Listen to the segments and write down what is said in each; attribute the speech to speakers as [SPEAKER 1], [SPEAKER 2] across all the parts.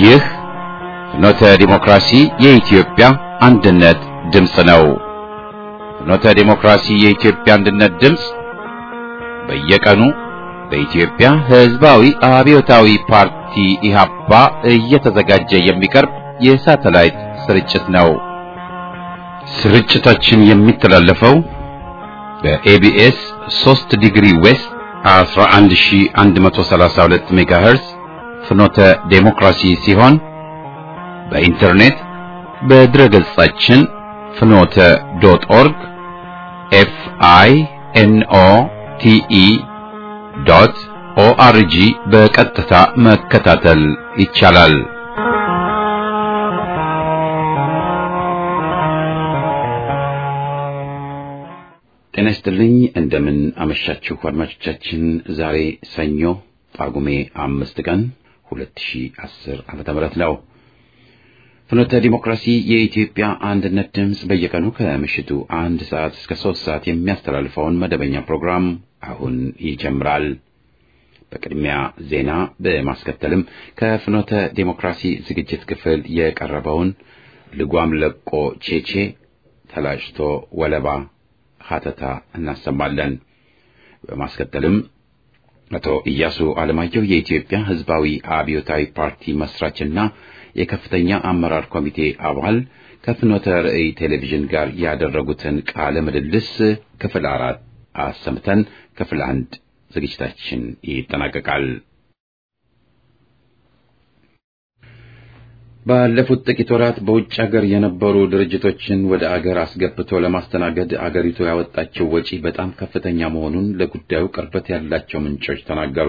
[SPEAKER 1] ይህ ፍኖተ ዲሞክራሲ የኢትዮጵያ አንድነት ድምፅ ነው። ፍኖተ ዲሞክራሲ የኢትዮጵያ አንድነት ድምፅ በየቀኑ በኢትዮጵያ ሕዝባዊ አብዮታዊ ፓርቲ ኢህአፓ እየተዘጋጀ የሚቀርብ የሳተላይት ስርጭት ነው። ስርጭታችን የሚተላለፈው በኤቢኤስ 3 ዲግሪ ዌስት 11132 ሜጋሄርዝ ፍኖተ ዴሞክራሲ ሲሆን በኢንተርኔት በድረገጻችን ፍኖተ ዶት ኦርግ ኤፍ አይ ኤን ኦ ቲ ኢ ዶት ኦአርጂ በቀጥታ መከታተል ይቻላል። ጤና ይስጥልኝ። እንደምን አመሻችሁ አድማጮቻችን። ዛሬ ሰኞ ጳጉሜ አምስት ቀን 2010 ዓመተ ምህረት ነው። ፍኖተ ዲሞክራሲ የኢትዮጵያ አንድነት ድምፅ በየቀኑ ከምሽቱ አንድ ሰዓት እስከ ሶስት ሰዓት የሚያስተላልፈውን መደበኛ ፕሮግራም አሁን ይጀምራል። በቅድሚያ ዜና በማስከተልም ከፍኖተ ዲሞክራሲ ዝግጅት ክፍል የቀረበውን ልጓም ለቆ ቼቼ ተላጭቶ ወለባ ሀተታ እናሰማለን። በማስከተልም አቶ ኢያሱ አለማየሁ የኢትዮጵያ ሕዝባዊ አብዮታዊ ፓርቲ መስራችና የከፍተኛ አመራር ኮሚቴ አባል ከፍኖተ ርዕይ ቴሌቪዥን ጋር ያደረጉትን ቃለ ምልልስ ክፍል አራት አሰምተን ክፍል አንድ ዝግጅታችን ይጠናቀቃል። ባለፉት ጥቂት ወራት በውጭ ሀገር የነበሩ ድርጅቶችን ወደ አገር አስገብቶ ለማስተናገድ አገሪቱ ያወጣቸው ወጪ በጣም ከፍተኛ መሆኑን ለጉዳዩ ቅርበት ያላቸው ምንጮች ተናገሩ።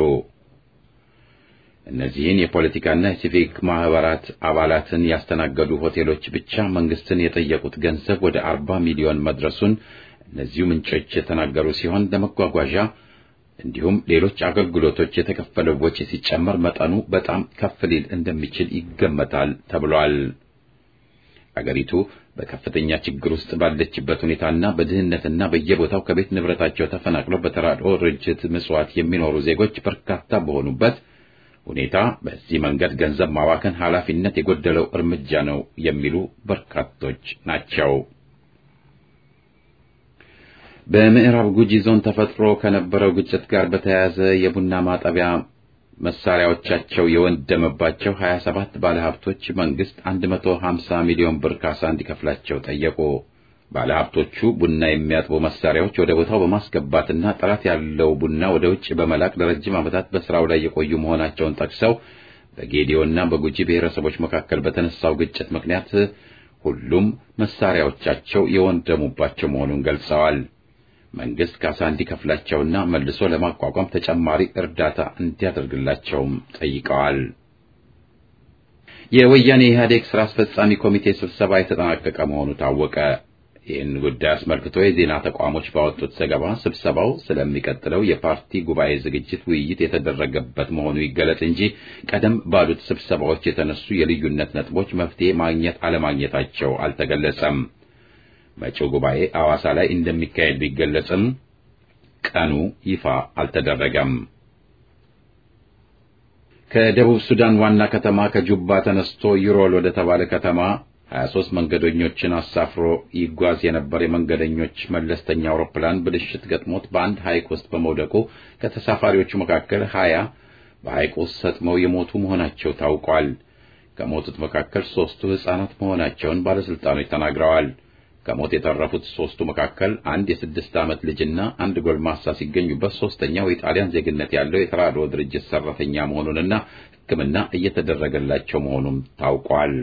[SPEAKER 1] እነዚህን የፖለቲካና የሲቪክ ማህበራት አባላትን ያስተናገዱ ሆቴሎች ብቻ መንግስትን የጠየቁት ገንዘብ ወደ አርባ ሚሊዮን መድረሱን እነዚሁ ምንጮች የተናገሩ ሲሆን ለመጓጓዣ እንዲሁም ሌሎች አገልግሎቶች የተከፈለው ወጪ ሲጨመር መጠኑ በጣም ከፍ ሊል እንደሚችል ይገመታል ተብሏል። አገሪቱ በከፍተኛ ችግር ውስጥ ባለችበት ሁኔታና በድህነትና በየቦታው ከቤት ንብረታቸው ተፈናቅለው በተራድኦ ድርጅት ምጽዋት የሚኖሩ ዜጎች በርካታ በሆኑበት ሁኔታ በዚህ መንገድ ገንዘብ ማባከን ኃላፊነት የጎደለው እርምጃ ነው የሚሉ በርካቶች ናቸው። በምዕራብ ጉጂ ዞን ተፈጥሮ ከነበረው ግጭት ጋር በተያያዘ የቡና ማጠቢያ መሳሪያዎቻቸው የወደመባቸው 27 ባለሀብቶች መንግስት 150 ሚሊዮን ብር ካሳ እንዲከፍላቸው ጠየቁ። ባለሀብቶቹ ቡና የሚያጥቡ መሳሪያዎች ወደ ቦታው በማስገባትና ጥራት ያለው ቡና ወደ ውጭ በመላክ ለረጅም ዓመታት በስራው ላይ የቆዩ መሆናቸውን ጠቅሰው በጌዲዮና በጉጂ ብሔረሰቦች መካከል በተነሳው ግጭት ምክንያት ሁሉም መሳሪያዎቻቸው የወደሙባቸው መሆኑን ገልጸዋል። መንግስት ካሳ እንዲከፍላቸውና መልሶ ለማቋቋም ተጨማሪ እርዳታ እንዲያደርግላቸውም ጠይቀዋል። የወያኔ ኢህአዴግ ስራ አስፈጻሚ ኮሚቴ ስብሰባ የተጠናቀቀ መሆኑ ታወቀ። ይህን ጉዳይ አስመልክቶ የዜና ተቋሞች ባወጡት ዘገባ ስብሰባው ስለሚቀጥለው የፓርቲ ጉባኤ ዝግጅት ውይይት የተደረገበት መሆኑ ይገለጽ እንጂ ቀደም ባሉት ስብሰባዎች የተነሱ የልዩነት ነጥቦች መፍትሄ ማግኘት አለማግኘታቸው አልተገለጸም። መጪው ጉባኤ ሐዋሳ ላይ እንደሚካሄድ ቢገለጽም ቀኑ ይፋ አልተደረገም። ከደቡብ ሱዳን ዋና ከተማ ከጁባ ተነስቶ ዩሮል ወደ ተባለ ከተማ 23 መንገደኞችን አሳፍሮ ይጓዝ የነበር የመንገደኞች መለስተኛ አውሮፕላን ብልሽት ገጥሞት በአንድ ሐይቅ ውስጥ በመውደቁ ከተሳፋሪዎቹ መካከል 20 በሐይቅ ውስጥ ሰጥመው የሞቱ መሆናቸው ታውቋል። ከሞቱት መካከል ሦስቱ ሕፃናት መሆናቸውን ባለሥልጣኖች ተናግረዋል። ከሞት የተረፉት ሦስቱ መካከል አንድ የስድስት ዓመት ልጅና አንድ ጎልማሳ ሲገኙበት ሦስተኛው የጣሊያን ዜግነት ያለው የተራድኦ ድርጅት ሠራተኛ መሆኑንና ሕክምና እየተደረገላቸው መሆኑም ታውቋል።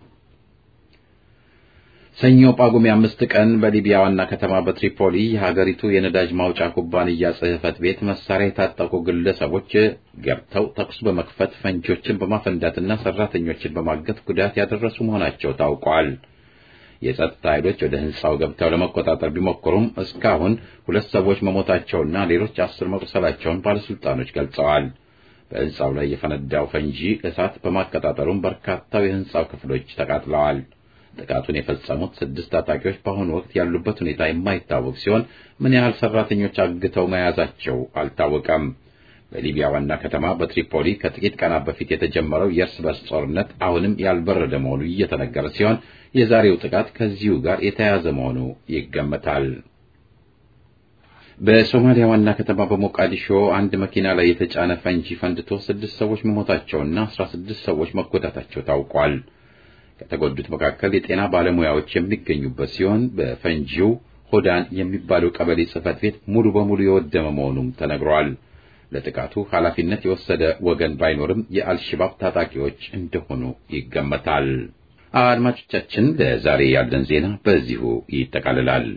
[SPEAKER 1] ሰኞ ጳጉሜ አምስት ቀን በሊቢያ ዋና ከተማ በትሪፖሊ የሀገሪቱ የነዳጅ ማውጫ ኩባንያ ጽሕፈት ቤት መሳሪያ የታጠቁ ግለሰቦች ገብተው ተኩስ በመክፈት ፈንጂዎችን በማፈንዳትና ሠራተኞችን በማገት ጉዳት ያደረሱ መሆናቸው ታውቋል። የጸጥታ ኃይሎች ወደ ሕንጻው ገብተው ለመቆጣጠር ቢሞክሩም እስካሁን ሁለት ሰዎች መሞታቸውና ሌሎች አስር መቁሰላቸውን ባለሥልጣኖች ገልጸዋል። በሕንጻው ላይ የፈነዳው ፈንጂ እሳት በማቀጣጠሩም በርካታው የሕንጻው ክፍሎች ተቃጥለዋል። ጥቃቱን የፈጸሙት ስድስት ታጣቂዎች በአሁኑ ወቅት ያሉበት ሁኔታ የማይታወቅ ሲሆን ምን ያህል ሰራተኞች አግተው መያዛቸው አልታወቀም። በሊቢያ ዋና ከተማ በትሪፖሊ ከጥቂት ቀናት በፊት የተጀመረው የእርስ በርስ ጦርነት አሁንም ያልበረደ መሆኑ እየተነገረ ሲሆን የዛሬው ጥቃት ከዚሁ ጋር የተያያዘ መሆኑ ይገመታል። በሶማሊያ ዋና ከተማ በሞቃዲሾ አንድ መኪና ላይ የተጫነ ፈንጂ ፈንድቶ ስድስት ሰዎች መሞታቸውና አስራ ስድስት ሰዎች መጎዳታቸው ታውቋል። ከተጎዱት መካከል የጤና ባለሙያዎች የሚገኙበት ሲሆን በፈንጂው ሆዳን የሚባለው ቀበሌ ጽሕፈት ቤት ሙሉ በሙሉ የወደመ መሆኑም ተነግሯል። ለጥቃቱ ኃላፊነት የወሰደ ወገን ባይኖርም የአልሽባብ ታጣቂዎች እንደሆኑ ይገመታል። አድማጮቻችን፣ ለዛሬ ያለን ዜና በዚሁ ይጠቃልላል።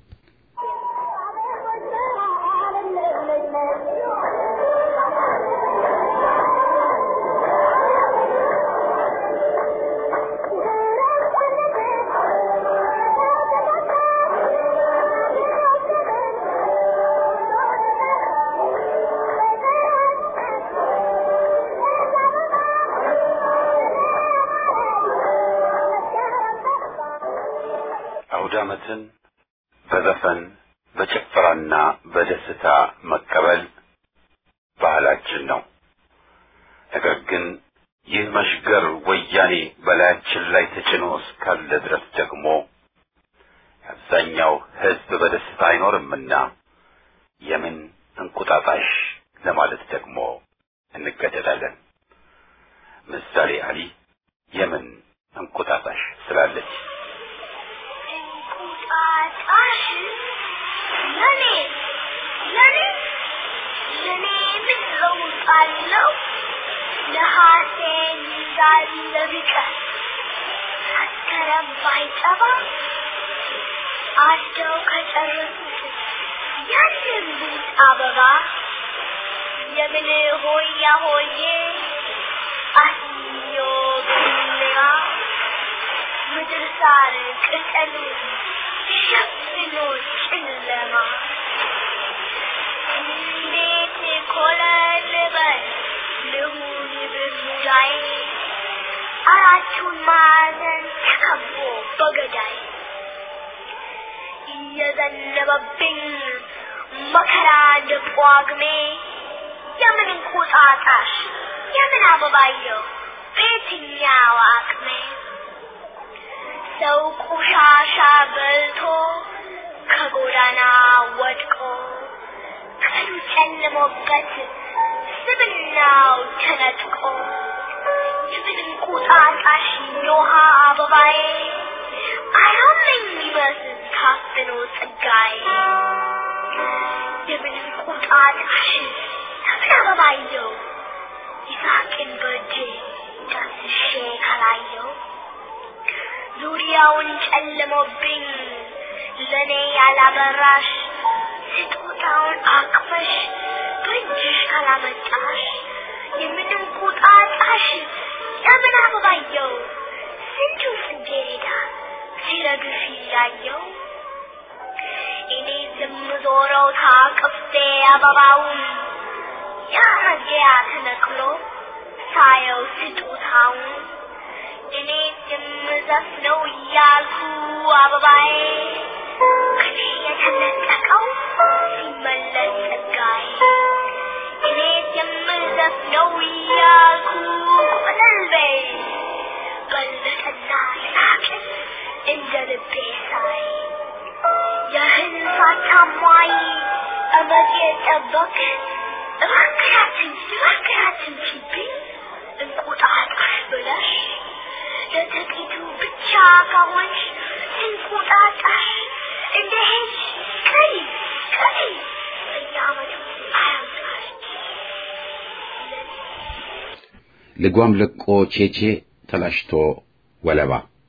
[SPEAKER 2] አውደ ዓመትን በዘፈን በጭፈራና በደስታ መቀበል ባህላችን ነው። ነገር ግን ይህ መሽገር ወያኔ በላያችን ላይ ተጭኖ እስካለ ድረስ ደግሞ አብዛኛው ሕዝብ በደስታ አይኖርምና የምን እንቁጣጣሽ ለማለት ደግሞ እንገደዳለን። ምሳሌ አሊ የምን እንቁጣጣሽ ስላለች
[SPEAKER 3] እንቁጣጣሽ ለኔ ለኔ ለኔ ምን ለውጥ አለው? ነሐሴን እንዳለ ቢቀር መስከረም ባይጠባ አደው ከጨረሱት ያንን ቡጥ አበባ የምን ሆያ ሆዬ አስዮ ብልያ ምድር ሳር ቅጠሉ ሸፍኖ ጨለማ እንዴት ኮለል በል ልሁን ብሙዳይ አራቱን ማዕዘን ተከቦ በገዳይ እየዘነበብኝ መከራ እንደ ጳጉሜ የምን እንቁጣጣሽ የምን አበባየው በየትኛው አቅሜ ሰው ቆሻሻ በልቶ ከጎዳና ወድቆ ቀኑ ጨልሞበት ስብናው ተነጥቆ የምን እንቁጣጣሽ የውሃ አበባዬ አያመኝ ይመስል ታፍኖ ጸጋዬ የምን እንቁጣጣሽ የምን አበባየው ይሳቅን በእጄ ዳስሼ ካላየው ዙሪያውን ጨልሞብኝ ለኔ ያላበራሽ ስጦታውን አቅፈሽ በእጅሽ ካላመጣሽ የምንም ቁጣጣሽ የምን አበባየው ስንቱ ጽጌረዳ ሲረግፍ እያየው እኔ ዝም ዞረው ታቅፌ አበባውን ያ መግቢያ ተነቅሎ ሳየው ስጦታውን እኔ የምዘፍነው እያልኩ አበባዬ ከኔ የተነጠቀው ሲመለስ ጸጋዬ እኔ የምዘፍነው እያልኩ ቆለልቤ በለጠና ሳቅን እንደ ልቤ ሳይ ያህል ሳታሟይ እመት የጠበቅ እባክያትን እባክያትን ችብኝ እንቁጣጣሽ ብለሽ ለጥቂቱ ብቻ ከሆንሽ እንቁጣጣሽ እንደ ሄድሽ ቀሪ ቀሪ በየዓመቱ አያምጣሽ
[SPEAKER 1] ልጓም ለቆ ቼቼ ተላሽቶ ወለባ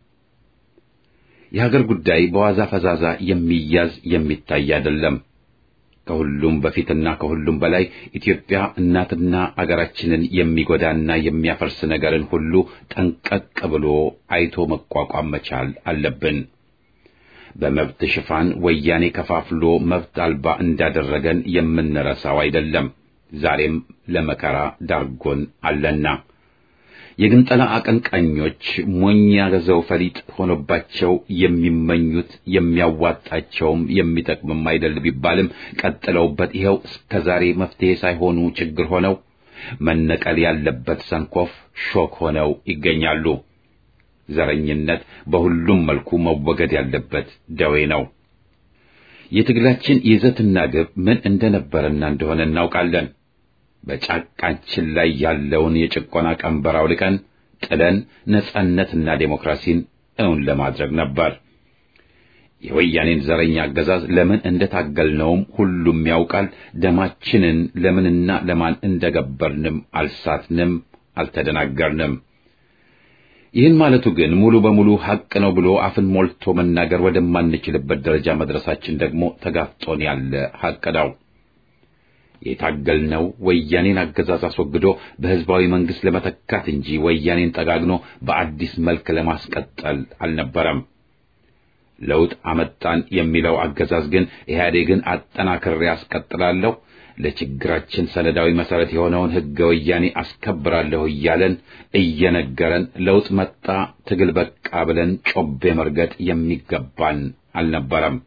[SPEAKER 1] የሀገር ጉዳይ በዋዛ ፈዛዛ የሚያዝ የሚታይ አይደለም። ከሁሉም በፊትና ከሁሉም በላይ ኢትዮጵያ እናትና አገራችንን የሚጎዳና የሚያፈርስ ነገርን ሁሉ ጠንቀቅ ብሎ አይቶ መቋቋም መቻል አለብን። በመብት ሽፋን ወያኔ ከፋፍሎ መብት አልባ እንዳደረገን የምንረሳው አይደለም። ዛሬም ለመከራ ዳርጎን አለና የግንጠላ አቀንቃኞች ሞኝ ያገዘው ፈሊጥ ሆኖባቸው የሚመኙት የሚያዋጣቸውም የሚጠቅምም አይደል ቢባልም ቀጥለውበት ይኸው እስከዛሬ መፍትሄ ሳይሆኑ ችግር ሆነው መነቀል ያለበት ሰንኮፍ ሾክ ሆነው ይገኛሉ። ዘረኝነት በሁሉም መልኩ መወገድ ያለበት ደዌ ነው። የትግላችን ይዘትና ግብ ምን እንደነበረና እንደሆነ እናውቃለን። በጫቃችን ላይ ያለውን የጭቆና ቀንበር አውልቀን ጥለን ነጻነትና ዴሞክራሲን እውን ለማድረግ ነበር። የወያኔን ዘረኛ አገዛዝ ለምን እንደታገልነውም ሁሉም ያውቃል። ደማችንን ለምንና ለማን እንደገበርንም አልሳትንም፣ አልተደናገርንም። ይህን ማለቱ ግን ሙሉ በሙሉ ሐቅ ነው ብሎ አፍን ሞልቶ መናገር ወደማንችልበት ደረጃ መድረሳችን ደግሞ ተጋፍጦን ያለ ሐቅ ነው። የታገልነው ወያኔን አገዛዝ አስወግዶ በሕዝባዊ መንግሥት ለመተካት እንጂ ወያኔን ጠጋግኖ በአዲስ መልክ ለማስቀጠል አልነበረም። ለውጥ አመጣን የሚለው አገዛዝ ግን ኢህአዴግን አጠናክሬ አስቀጥላለሁ፣ ለችግራችን ሰነዳዊ መሠረት የሆነውን ሕገ ወያኔ አስከብራለሁ እያለን እየነገረን ለውጥ መጣ ትግል በቃ ብለን ጮቤ መርገጥ የሚገባን አልነበረም።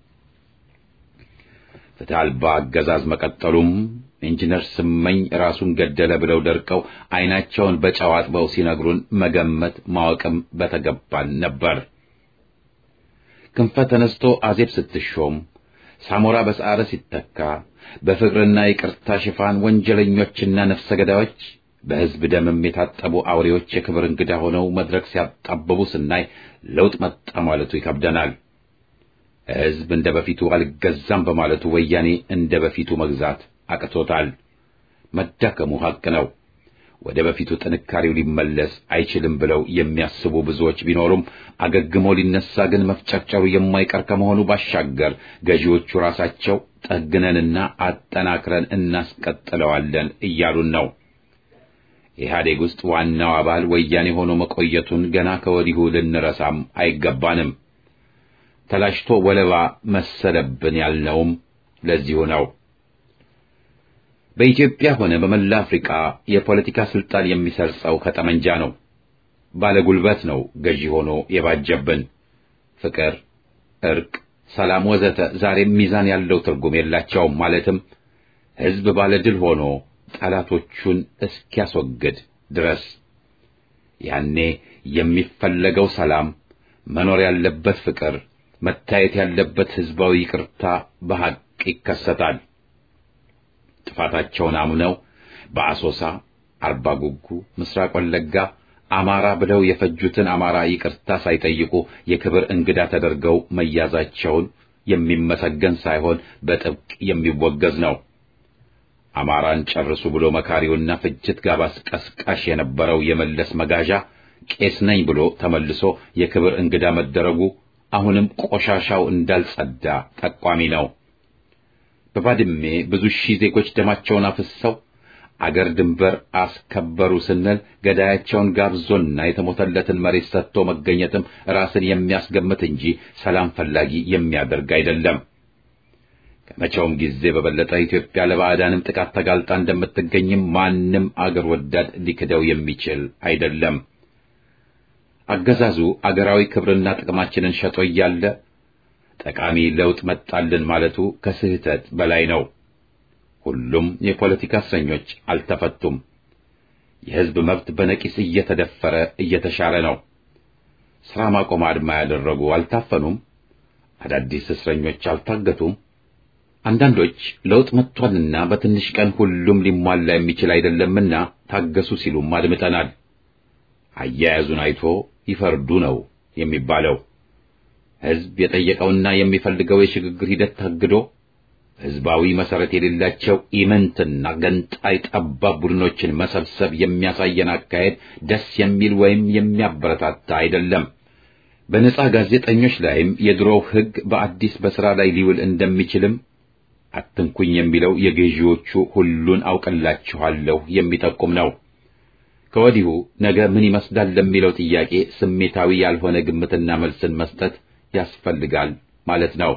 [SPEAKER 1] ፍትሕ አልባ አገዛዝ መቀጠሉም ኢንጂነር ስመኝ ራሱን ገደለ ብለው ደርቀው ዓይናቸውን በጨው አጥበው ሲነግሩን መገመት ማወቅም በተገባን ነበር። ክንፈ ተነስቶ አዜብ ስትሾም፣ ሳሞራ በሰዓረ ሲተካ፣ በፍቅርና ይቅርታ ሽፋን ወንጀለኞችና ነፍሰ ገዳዮች በሕዝብ ደምም የታጠቡ አውሬዎች የክብር እንግዳ ሆነው መድረክ ሲያጣብቡ ስናይ ለውጥ መጣ ማለቱ ይከብደናል። ሕዝብ እንደ በፊቱ አልገዛም በማለቱ ወያኔ እንደ በፊቱ መግዛት አቅቶታል። መዳከሙ ሐቅ ነው። ወደ በፊቱ ጥንካሬው ሊመለስ አይችልም ብለው የሚያስቡ ብዙዎች ቢኖሩም አገግሞ ሊነሳ ግን መፍጨርጨሩ የማይቀር ከመሆኑ ባሻገር ገዢዎቹ ራሳቸው ጠግነንና አጠናክረን እናስቀጥለዋለን እያሉን ነው። ኢህአዴግ ውስጥ ዋናው አባል ወያኔ ሆኖ መቆየቱን ገና ከወዲሁ ልንረሳም አይገባንም። ተላሽቶ ወለባ መሰለብን ያልነውም ለዚሁ ነው። በኢትዮጵያ ሆነ በመላ አፍሪካ የፖለቲካ ስልጣን የሚሰርጸው ከጠመንጃ ነው። ባለጉልበት ነው ገዢ ሆኖ የባጀብን። ፍቅር፣ እርቅ፣ ሰላም ወዘተ ዛሬም ሚዛን ያለው ትርጉም የላቸውም። ማለትም ሕዝብ ባለድል ሆኖ ጠላቶቹን እስኪያስወግድ ድረስ ያኔ የሚፈለገው ሰላም፣ መኖር ያለበት ፍቅር፣ መታየት ያለበት ሕዝባዊ ይቅርታ በሐቅ ይከሰታል። ጥፋታቸውን አምነው በአሶሳ፣ አርባ ጉጉ፣ ምስራቅ ወለጋ አማራ ብለው የፈጁትን አማራ ይቅርታ ሳይጠይቁ የክብር እንግዳ ተደርገው መያዛቸውን የሚመሰገን ሳይሆን በጥብቅ የሚወገዝ ነው። አማራን ጨርሱ ብሎ መካሪውና ፍጅት ጋባስ ቀስቃሽ የነበረው የመለስ መጋዣ ቄስ ነኝ ብሎ ተመልሶ የክብር እንግዳ መደረጉ አሁንም ቆሻሻው እንዳልጸዳ ጠቋሚ ነው። በባድሜ ብዙ ሺህ ዜጎች ደማቸውን አፍሰው አገር ድንበር አስከበሩ ስንል ገዳያቸውን ጋብዞና የተሞተለትን መሬት ሰጥቶ መገኘትም ራስን የሚያስገምት እንጂ ሰላም ፈላጊ የሚያደርግ አይደለም። ከመቼውም ጊዜ በበለጠ ኢትዮጵያ ለባዕዳንም ጥቃት ተጋልጣ እንደምትገኝም ማንም አገር ወዳድ ሊክደው የሚችል አይደለም። አገዛዙ አገራዊ ክብርና ጥቅማችንን ሸጦ እያለ ጠቃሚ ለውጥ መጣልን ማለቱ ከስህተት በላይ ነው። ሁሉም የፖለቲካ እስረኞች አልተፈቱም። የሕዝብ መብት በነቂስ እየተደፈረ እየተሻረ ነው። ሥራ ማቆም አድማ ያደረጉ አልታፈኑም። አዳዲስ እስረኞች አልታገቱም። አንዳንዶች ለውጥ መጥቷልና በትንሽ ቀን ሁሉም ሊሟላ የሚችል አይደለምና ታገሱ ሲሉም አድምጠናል። አያያዙን አይቶ ይፈርዱ ነው የሚባለው። ሕዝብ የጠየቀውና የሚፈልገው የሽግግር ሂደት ታግዶ ሕዝባዊ መሰረት የሌላቸው ኢመንትና ገንጣይ ጠባብ ቡድኖችን መሰብሰብ የሚያሳየን አካሄድ ደስ የሚል ወይም የሚያበረታታ አይደለም። በነጻ ጋዜጠኞች ላይም የድሮው ሕግ በአዲስ በሥራ ላይ ሊውል እንደሚችልም አትንኩኝ የሚለው የገዢዎቹ ሁሉን አውቅላችኋለሁ የሚጠቁም ነው። ከወዲሁ ነገ ምን ይመስላል ለሚለው ጥያቄ ስሜታዊ ያልሆነ ግምትና መልስን መስጠት ያስፈልጋል ማለት ነው።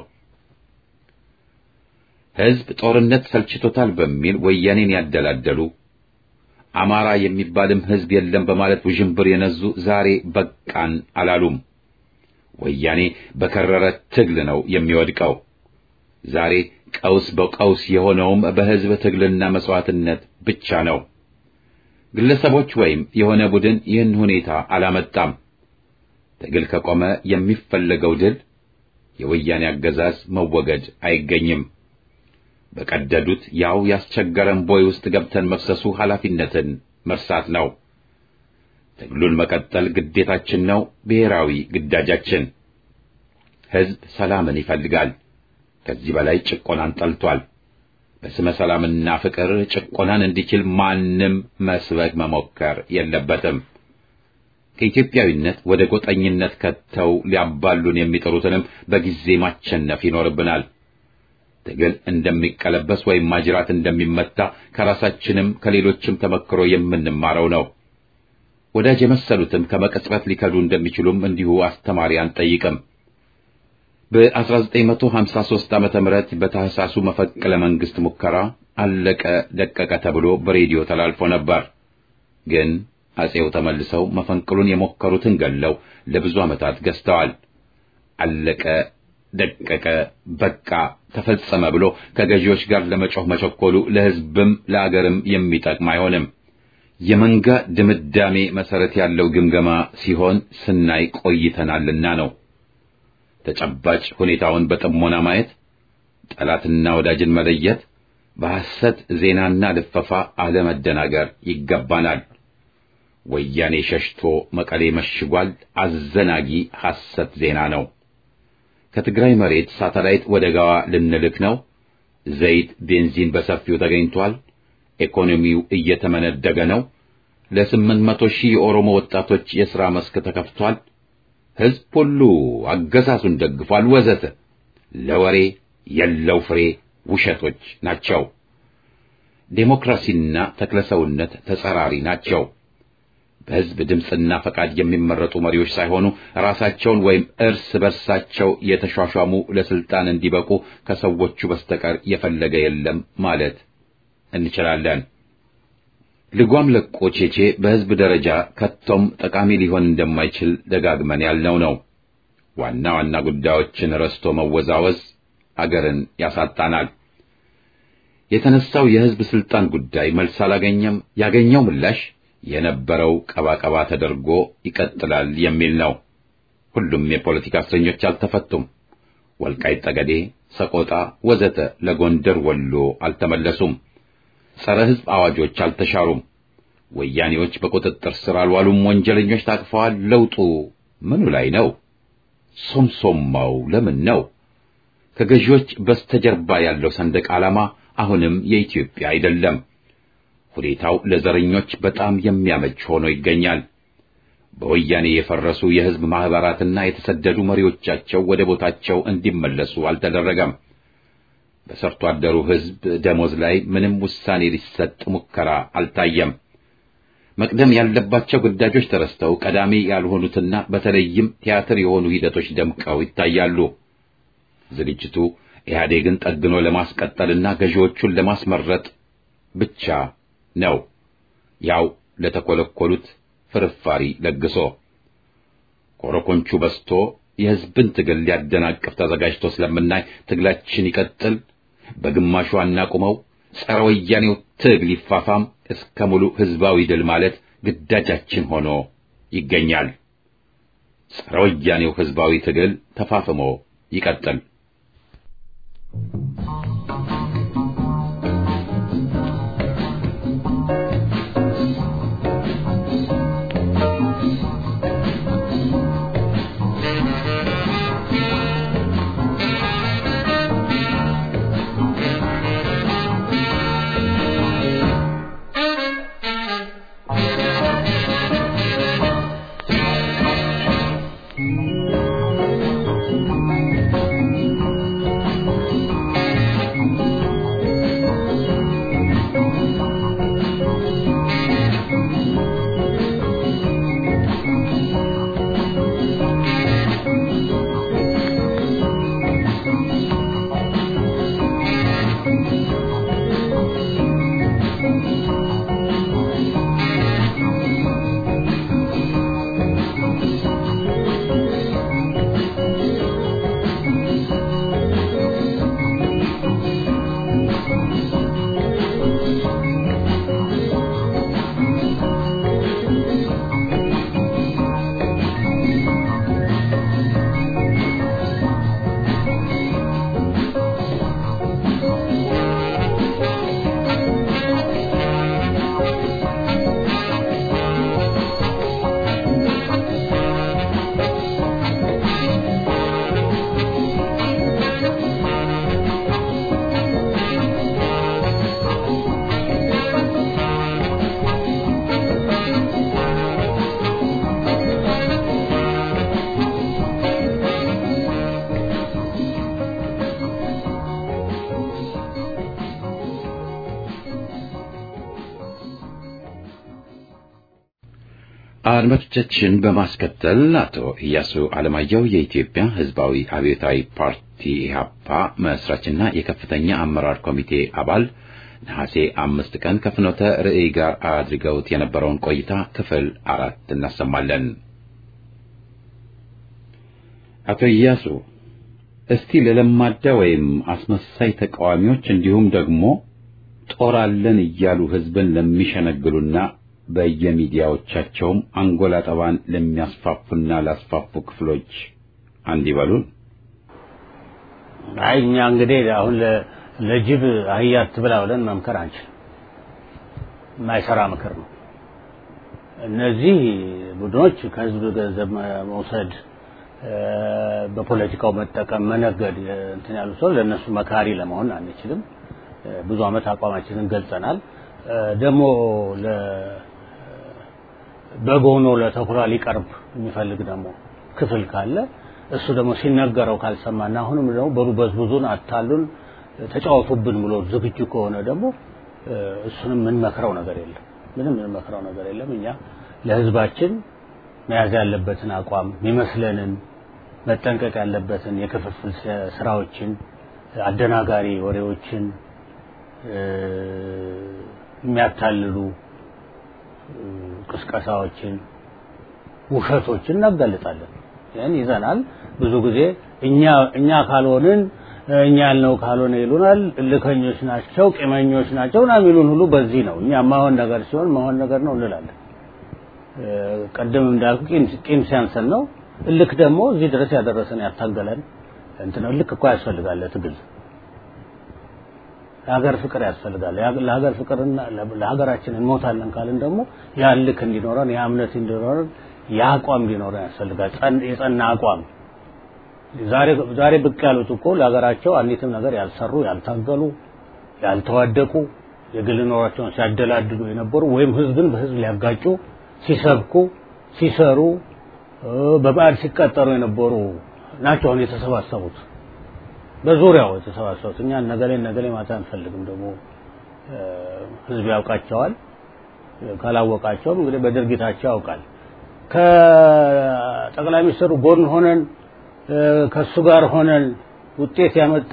[SPEAKER 1] ሕዝብ ጦርነት ሰልችቶታል በሚል ወያኔን ያደላደሉ አማራ የሚባልም ሕዝብ የለም በማለት ውዥንብር የነዙ ዛሬ በቃን አላሉም። ወያኔ በከረረ ትግል ነው የሚወድቀው። ዛሬ ቀውስ በቀውስ የሆነውም በሕዝብ ትግልና መስዋዕትነት ብቻ ነው። ግለሰቦች ወይም የሆነ ቡድን ይህን ሁኔታ አላመጣም። ትግል ከቆመ የሚፈለገው ድል የወያኔ አገዛዝ መወገድ አይገኝም። በቀደዱት ያው ያስቸገረን ቦይ ውስጥ ገብተን መፍሰሱ ኃላፊነትን መርሳት ነው። ትግሉን መቀጠል ግዴታችን ነው፣ ብሔራዊ ግዳጃችን። ሕዝብ ሰላምን ይፈልጋል። ከዚህ በላይ ጭቆናን ጠልቷል። በስመ ሰላምና ፍቅር ጭቆናን እንዲችል ማንም መስበክ መሞከር የለበትም። ከኢትዮጵያዊነት ወደ ጎጠኝነት ከተው ሊያባሉን የሚጥሩትንም በጊዜ ማቸነፍ ይኖርብናል። ትግል እንደሚቀለበስ ወይም ማጅራት እንደሚመታ ከራሳችንም ከሌሎችም ተመክሮ የምንማረው ነው። ወዳጅ የመሰሉትም ከመቀጽበት ሊከዱ እንደሚችሉም እንዲሁ አስተማሪ አንጠይቅም። በ1953 ዓመተ ምህረት በታህሳሱ መፈቅለ መንግስት ሙከራ አለቀ ደቀቀ ተብሎ በሬዲዮ ተላልፎ ነበር። ግን አጼው ተመልሰው መፈንቅሉን የሞከሩትን ገለው ለብዙ ዓመታት ገዝተዋል። አለቀ ደቀቀ በቃ ተፈጸመ ብሎ ከገዢዎች ጋር ለመጮህ መቸኮሉ ለሕዝብም ለአገርም የሚጠቅም አይሆንም። የመንጋ ድምዳሜ መሰረት ያለው ግምገማ ሲሆን ስናይ ቆይተናልና ነው። ተጨባጭ ሁኔታውን በጥሞና ማየት፣ ጠላትና ወዳጅን መለየት፣ በሐሰት ዜናና ልፈፋ አለመደናገር ይገባናል። ወያኔ ሸሽቶ መቀሌ መሽጓል። አዘናጊ ሐሰት ዜና ነው። ከትግራይ መሬት ሳተላይት ወደ ጋዋ ልንልክ ነው። ዘይት፣ ቤንዚን በሰፊው ተገኝቷል። ኢኮኖሚው እየተመነደገ ነው። ለስምንት መቶ ሺህ የኦሮሞ ወጣቶች የሥራ መስክ ተከፍቷል። ሕዝብ ሁሉ አገዛዙን ደግፏል፣ ወዘተ ለወሬ የለው ፍሬ ውሸቶች ናቸው። ዴሞክራሲና ተክለሰውነት ተጸራሪ ናቸው። በሕዝብ ድምፅና ፈቃድ የሚመረጡ መሪዎች ሳይሆኑ ራሳቸውን ወይም እርስ በርሳቸው የተሿሿሙ ለስልጣን እንዲበቁ ከሰዎቹ በስተቀር የፈለገ የለም ማለት እንችላለን። ልጓም ለቆ ቼቼ በሕዝብ ደረጃ ከቶም ጠቃሚ ሊሆን እንደማይችል ደጋግመን ያልነው ነው። ዋና ዋና ጉዳዮችን ረስቶ መወዛወዝ አገርን ያሳጣናል። የተነሳው የሕዝብ ስልጣን ጉዳይ መልስ አላገኘም። ያገኘው ምላሽ የነበረው ቀባቀባ ተደርጎ ይቀጥላል የሚል ነው። ሁሉም የፖለቲካ እስረኞች አልተፈቱም። ወልቃይት ጠገዴ፣ ሰቆጣ ወዘተ ለጎንደር ወሎ አልተመለሱም። ጸረ ሕዝብ አዋጆች አልተሻሩም። ወያኔዎች በቁጥጥር ስር አልዋሉም። ወንጀለኞች ታቅፈዋል። ለውጡ ምኑ ላይ ነው? ሶምሶማው ለምን ነው? ከገዢዎች በስተጀርባ ያለው ሰንደቅ ዓላማ አሁንም የኢትዮጵያ አይደለም። ሁኔታው ለዘረኞች በጣም የሚያመች ሆኖ ይገኛል። በወያኔ የፈረሱ የሕዝብ ማኅበራትና የተሰደዱ መሪዎቻቸው ወደ ቦታቸው እንዲመለሱ አልተደረገም። በሰርቶ አደሩ ሕዝብ ደሞዝ ላይ ምንም ውሳኔ ሊሰጥ ሙከራ አልታየም። መቅደም ያለባቸው ግዳጆች ተረስተው ቀዳሚ ያልሆኑትና በተለይም ቲያትር የሆኑ ሂደቶች ደምቀው ይታያሉ። ዝግጅቱ ኢህአዴግን ጠግኖ ለማስቀጠልና ገዢዎቹን ለማስመረጥ ብቻ ነው። ያው ለተኮለኮሉት ፍርፋሪ ለግሶ ኮረኮንቹ በስቶ የሕዝብን ትግል ሊያደናቅፍ ተዘጋጅቶ ስለምናይ ትግላችን ይቀጥል፣ በግማሹ አናቁመው፣ ጸረ ወያኔው ትግል ይፋፋም እስከ ሙሉ ሕዝባዊ ድል ማለት ግዳጃችን ሆኖ ይገኛል። ጸረ ወያኔው ሕዝባዊ ትግል ተፋፍሞ ይቀጥል። አድማጮቻችን በማስከተል አቶ ኢያሱ አለማየሁ የኢትዮጵያ ሕዝባዊ አብዮታዊ ፓርቲ ኢህአፓ መስራችና የከፍተኛ አመራር ኮሚቴ አባል ነሐሴ አምስት ቀን ከፍኖተ ርዕይ ጋር አድርገውት የነበረውን ቆይታ ክፍል አራት እናሰማለን። አቶ ኢያሱ እስቲ ለለማዳ ወይም አስመሳይ ተቃዋሚዎች እንዲሁም ደግሞ ጦር አለን እያሉ ህዝብን ለሚሸነግሉና በየሚዲያዎቻቸውም አንጎላ ጠባን ለሚያስፋፉና ላስፋፉ ክፍሎች አንድ ይበሉን።
[SPEAKER 4] አይ እኛ እንግዲህ አሁን ለጅብ አህያ አትብላ ብለን መምከር አንችልም። የማይሰራ ምክር ነው። እነዚህ ቡድኖች ከህዝብ ገንዘብ መውሰድ፣ በፖለቲካው መጠቀም፣ መነገድ እንትን ያሉ ሰው ለእነሱ መካሪ ለመሆን አንችልም። ብዙ ዓመት አቋማችንን ገልጸናል። ደግሞ በግ ሆኖ ለተኩላ ሊቀርብ የሚፈልግ ደግሞ ክፍል ካለ እሱ ደግሞ ሲነገረው ካልሰማና አሁንም ደግሞ በሩ በዝብዙን አታሉን ተጫወቱብን ብሎ ዝግጁ ከሆነ ደግሞ እሱንም የምንመክረው ነገር የለም። ምንም የምንመክረው ነገር የለም። እኛ ለህዝባችን መያዝ ያለበትን አቋም የሚመስለንን መጠንቀቅ ያለበትን የክፍፍል ስራዎችን፣ አደናጋሪ ወሬዎችን፣ የሚያታልሉ ቅስቀሳዎችን፣ ውሸቶችን እናጋልጣለን። ይህን ይዘናል። ብዙ ጊዜ እኛ እኛ ካልሆንን እኛ ያልነው ካልሆነ ይሉናል። እልከኞች ናቸው፣ ቂመኞች ናቸው ና የሚሉን ሁሉ በዚህ ነው። እኛ ማሆን ነገር ሲሆን ማሆን ነገር ነው እንላለን። ቀደም እንዳልኩ ቂም ሲያንሰን ነው። እልክ ደግሞ እዚህ ድረስ ያደረሰን ያታገለን እንትን እልክ እኮ ያስፈልጋል ለትግል ለሀገር ፍቅር ያስፈልጋል። ለሀገር ፍቅርና ለሀገራችን እንሞታለን ካልን ደግሞ ያ ልክ እንዲኖረን ያ እምነት እንዲኖረን ያ አቋም እንዲኖረን ያስፈልጋል። የጸና አቋም ዛሬ ዛሬ ብቅ ያሉት እኮ ለሀገራቸው አንዲትም ነገር ያልሰሩ ያልታገሉ፣ ያልተዋደቁ የግል ኖሯቸውን ሲያደላድሉ የነበሩ ወይም ህዝብን በህዝብ ሊያጋጩ ሲሰብኩ ሲሰሩ በባዕድ ሲቀጠሩ የነበሩ ናቸው አሁን የተሰባሰቡት በዙሪያው የተሰባሰቡት እኛ ነገሌ ነገሌ ማታ አንፈልግም። ደግሞ ህዝብ ያውቃቸዋል። ካላወቃቸውም እንግዲህ በድርጊታቸው ያውቃል። ከጠቅላይ ሚኒስትሩ ጎን ሆነን ከሱ ጋር ሆነን ውጤት ያመጣ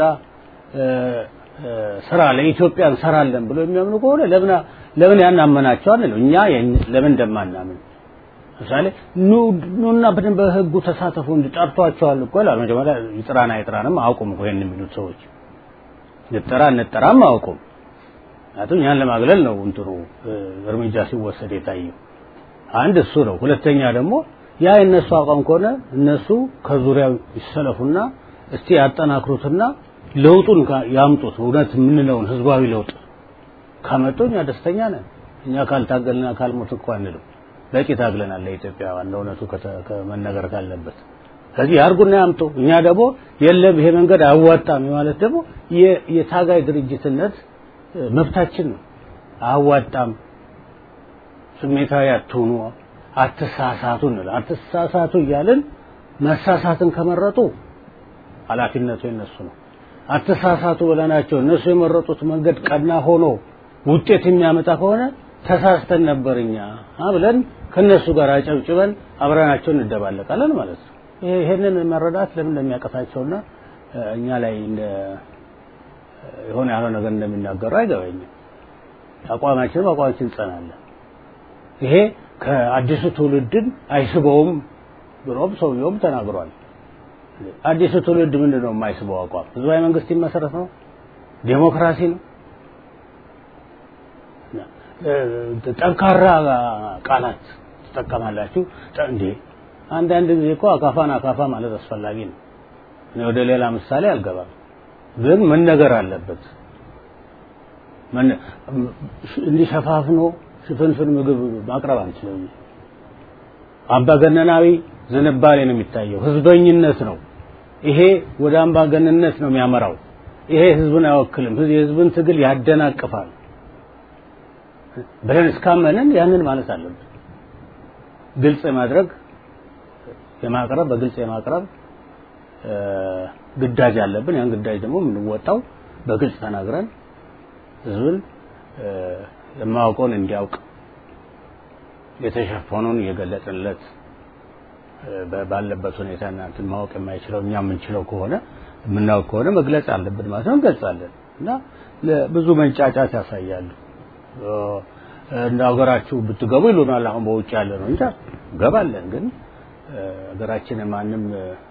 [SPEAKER 4] ስራ ለኢትዮጵያ እንሰራለን ብሎ የሚያምኑ ከሆነ ለምን ለምን ያናመናቸው አንለው እኛ ለምን እንደማናምን ለምሳሌ ኑና በደንብ በህጉ ተሳተፉ እንዲጠርቷቸዋል እኮ ይላል። መጀመሪያ ይጥራና ይጥራንም አያውቁም እኮ ይሄን የሚሉት ሰዎች ንጠራ እንጠራም አያውቁም። ምክንያቱም እኛን ለማግለል ነው እንትኑ እርምጃ ሲወሰድ የታየው። አንድ እሱ ነው። ሁለተኛ ደግሞ ያ የእነሱ አቋም ከሆነ እነሱ ከዙሪያው ይሰለፉና እስቲ ያጠናክሩትና ለውጡን ያምጡት። እውነት የምንለውን ህዝባዊ ለውጥ ካመጡ እኛ ደስተኛ ነን። እኛ ካልታገልና ካልሞት እኮ አንልም። በቂ ታግለናል ለኢትዮጵያውያን ለእውነቱ ከመነገር ካለበት ከዚህ ያርጉና ያምጡ። እኛ ደግሞ የለም ይሄ መንገድ አያዋጣም ማለት ደግሞ የታጋይ ድርጅትነት መብታችን ነው። አያዋጣም፣ ስሜታዊ አትሁኑ፣ አትሳሳቱ እንላለን። አትሳሳቱ እያልን መሳሳትን ከመረጡ ኃላፊነቱ የነሱ ነው። አትሳሳቱ ብለናቸው እነሱ የመረጡት መንገድ ቀና ሆኖ ውጤት የሚያመጣ ከሆነ ተሳስተን ነበር እኛ ብለን ከነሱ ጋር አጨብጭበን አብረናቸው እንደባለቃለን ማለት ነው። ይሄንን መረዳት ለምን እንደሚያቀታቸውና እኛ ላይ እንደ የሆነ ያልሆነ ነገር እንደሚናገሩ አይገባኝም። አቋማችን በአቋማችን እንጸናለን። ይሄ ከአዲሱ ትውልድን አይስበውም ብሎም ሰውየውም ተናግሯል። አዲሱ ትውልድ ምንድን ነው የማይስበው አቋም? ህዝባዊ መንግስት ይመሰረት ነው፣ ዴሞክራሲ ነው። ጠንካራ ቃላት ትጠቀማላችሁ እንዴ? አንዳንድ ጊዜ እኮ አካፋን አካፋ ማለት አስፈላጊ ነው። እኔ ወደ ሌላ ምሳሌ አልገባም፣ ግን መነገር አለበት። እንዲሸፋፍኖ ሽፍንፍን ምግብ ማቅረብ አንችልም። አምባገነናዊ ዝንባሌ ነው የሚታየው፣ ህዝበኝነት ነው። ይሄ ወደ አምባገነንነት ነው የሚያመራው። ይሄ ህዝብን አይወክልም፣ የህዝብን ትግል ያደናቅፋል ብለን እስካመንን ያንን ማለት አለብን። ግልጽ የማድረግ የማቅረብ በግልጽ የማቅረብ ግዳጅ አለብን። ያን ግዳጅ ደግሞ የምንወጣው በግልጽ ተናግረን ህዝብን የማያውቀውን እንዲያውቅ የተሸፈኑን እየገለጥንለት ባለበት ሁኔታ እናንትን ማወቅ የማይችለው እኛ የምንችለው ከሆነ የምናውቅ ከሆነ መግለጽ አለብን ማለት ነው። እንገልጻለን እና ብዙ መንጫጫት ያሳያሉ። እንደ ሀገራችሁ ብትገቡ ይሉናል። አሁን በውጭ ያለ ነው እንጂ ገባለን። ግን ሀገራችን ማንም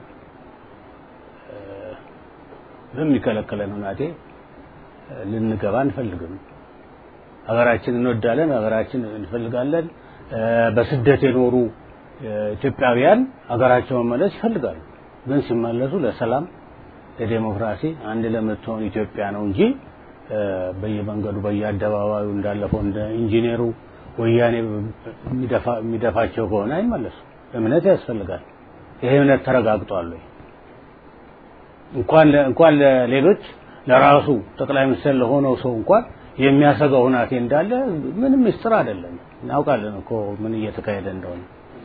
[SPEAKER 4] በሚከለከለን ሁናቴ ልንገባ አንፈልግም። ሀገራችን እንወዳለን፣ ሀገራችን እንፈልጋለን። በስደት የኖሩ ኢትዮጵያውያን ሀገራቸው መመለስ ይፈልጋሉ። ግን ሲመለሱ ለሰላም፣ ለዴሞክራሲ አንድ ለምትሆን ኢትዮጵያ ነው እንጂ በየመንገዱ በየአደባባዩ እንዳለፈው እንደ ኢንጂነሩ ወያኔ የሚደፋቸው ከሆነ አይመለሱም። እምነት ያስፈልጋል። ይሄ እምነት ተረጋግጧል ወይ? እንኳን እንኳን ለሌሎች ለራሱ ጠቅላይ ሚኒስትር ለሆነው ሰው እንኳን የሚያሰጋው ሁናቴ እንዳለ ምንም ምስጢር አይደለም። እናውቃለን እኮ ምን እየተካሄደ እንደሆነ።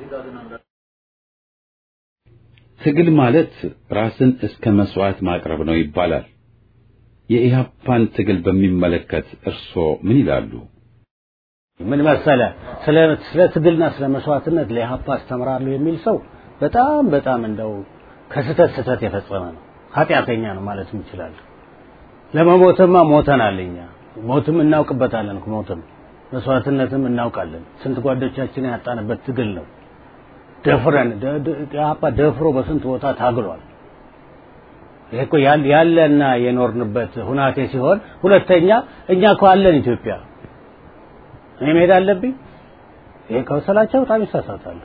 [SPEAKER 1] ትግል ማለት ራስን እስከ መስዋዕት ማቅረብ ነው ይባላል። የኢህአፓን ትግል በሚመለከት እርስዎ ምን ይላሉ?
[SPEAKER 4] ምን መሰለ ስለ ስለ ትግልና ስለ መስዋዕትነት ለኢህአፓ አስተምራለሁ የሚል ሰው በጣም በጣም እንደው ከስተት ስተት የፈጸመ ነው፣ ኃጢአተኛ ነው ማለት እንችላለን። ለመሞትማ ሞተናል እኛ ሞትም እናውቅበታለን። ሞትም መስዋዕትነትም እናውቃለን። ስንት ጓዶቻችን ያጣንበት ትግል ነው። ደፍረን ኢህአፓ ደፍሮ በስንት ቦታ ታግሏል። ይሄ እኮ ያለና የኖርንበት ሁናቴ ሲሆን፣ ሁለተኛ እኛ እኮ አለን ኢትዮጵያ። እኔ መሄድ አለብኝ? ይሄ ከወሰላቸው በጣም ይሳሳታሉ።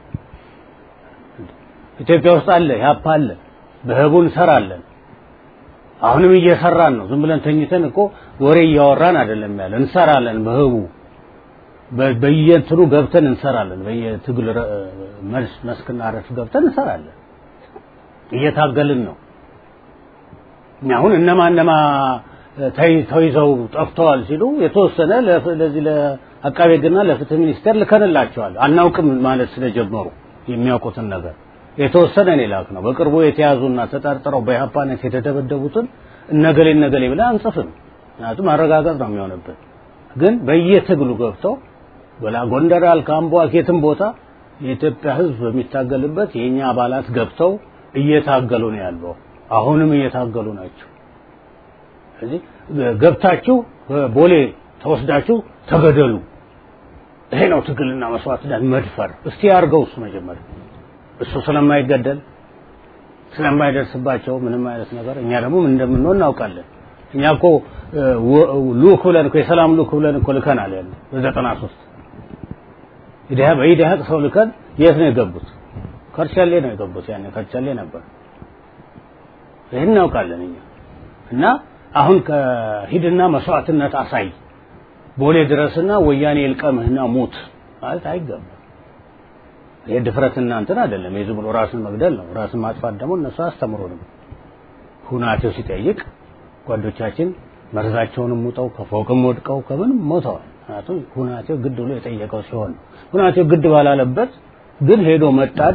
[SPEAKER 4] ኢትዮጵያ ውስጥ አለ፣ ኢህአፓ አለ፣ በህቡ እንሰራለን። አሁንም እየሰራን ነው። ዝም ብለን ተኝተን እኮ ወሬ እያወራን አይደለም ያለ፣ እንሰራለን በህቡ በየእንትኑ ገብተን እንሰራለን። በየትግል መልስ መስክና ረድፍ ገብተን እንሰራለን። እየታገልን ነው። አሁን እነማ እነማ ተይዘው ጠፍተዋል ሲሉ የተወሰነ ለዚህ ለአቃቤ ሕግና ለፍትህ ሚኒስቴር ልከንላቸዋል። አናውቅም ማለት ስለጀመሩ የሚያውቁትን ነገር የተወሰነ እኔ ላክ ነው። በቅርቡ የተያዙና ተጠርጥረው በኢህአፓነት የተደበደቡትን እነገሌ እነገሌ ብለን አንጽፍም። ምክንያቱም ማረጋገጥ ነው የሚሆንብን። ግን በየትግሉ ገብተው በላ ጎንደር ያልክ አምቦ የትም ቦታ የኢትዮጵያ ሕዝብ በሚታገልበት የኛ አባላት ገብተው እየታገሉ ነው ያለው። አሁንም እየታገሉ ናቸው። ስለዚህ ገብታችሁ ቦሌ ተወስዳችሁ ተገደሉ። ይሄ ነው ትግልና መስዋዕትነት መድፈር። እስቲ ያርገው እሱ መጀመሪያ እሱ ስለማይገደል ስለማይደርስባቸው ምንም አይነት ነገር እኛ ደግሞ ምን እንደምንሆን እናውቃለን። እኛ እኮ ሉክ ብለን እኮ የሰላም ሉክ ብለን እኮ ልከናል ያለ በዘጠና ሶስት ኢዲሃ በኢዲሃ ሰው ልከን የት ነው የገቡት? ከርቻሌ ነው የገቡት። ያኔ ከርቻሌ ነበር። ይህን እናውቃለን እኛ እና አሁን ከሂድና መስዋዕትነት አሳይ ቦሌ ድረስና ወያኔ ይልቀምህና ሙት ማለት አይገባም። ይሄ ድፍረትና እንትን አይደለም። የዝም ብሎ ራስን መግደል ነው። ራስን ማጥፋት ደግሞ እነሱ አስተምሮንም ሁናቴው ሲጠይቅ ጓዶቻችን መርዛቸውንም ሙጠው ከፎቅም ወድቀው ከምንም ሞተዋል። ምክንያቱም ሁናቴው ግድ ብሎ የጠየቀው ሲሆን ነው። ሁናቴው ግድ ባላለበት ግን ሄዶ መጣድ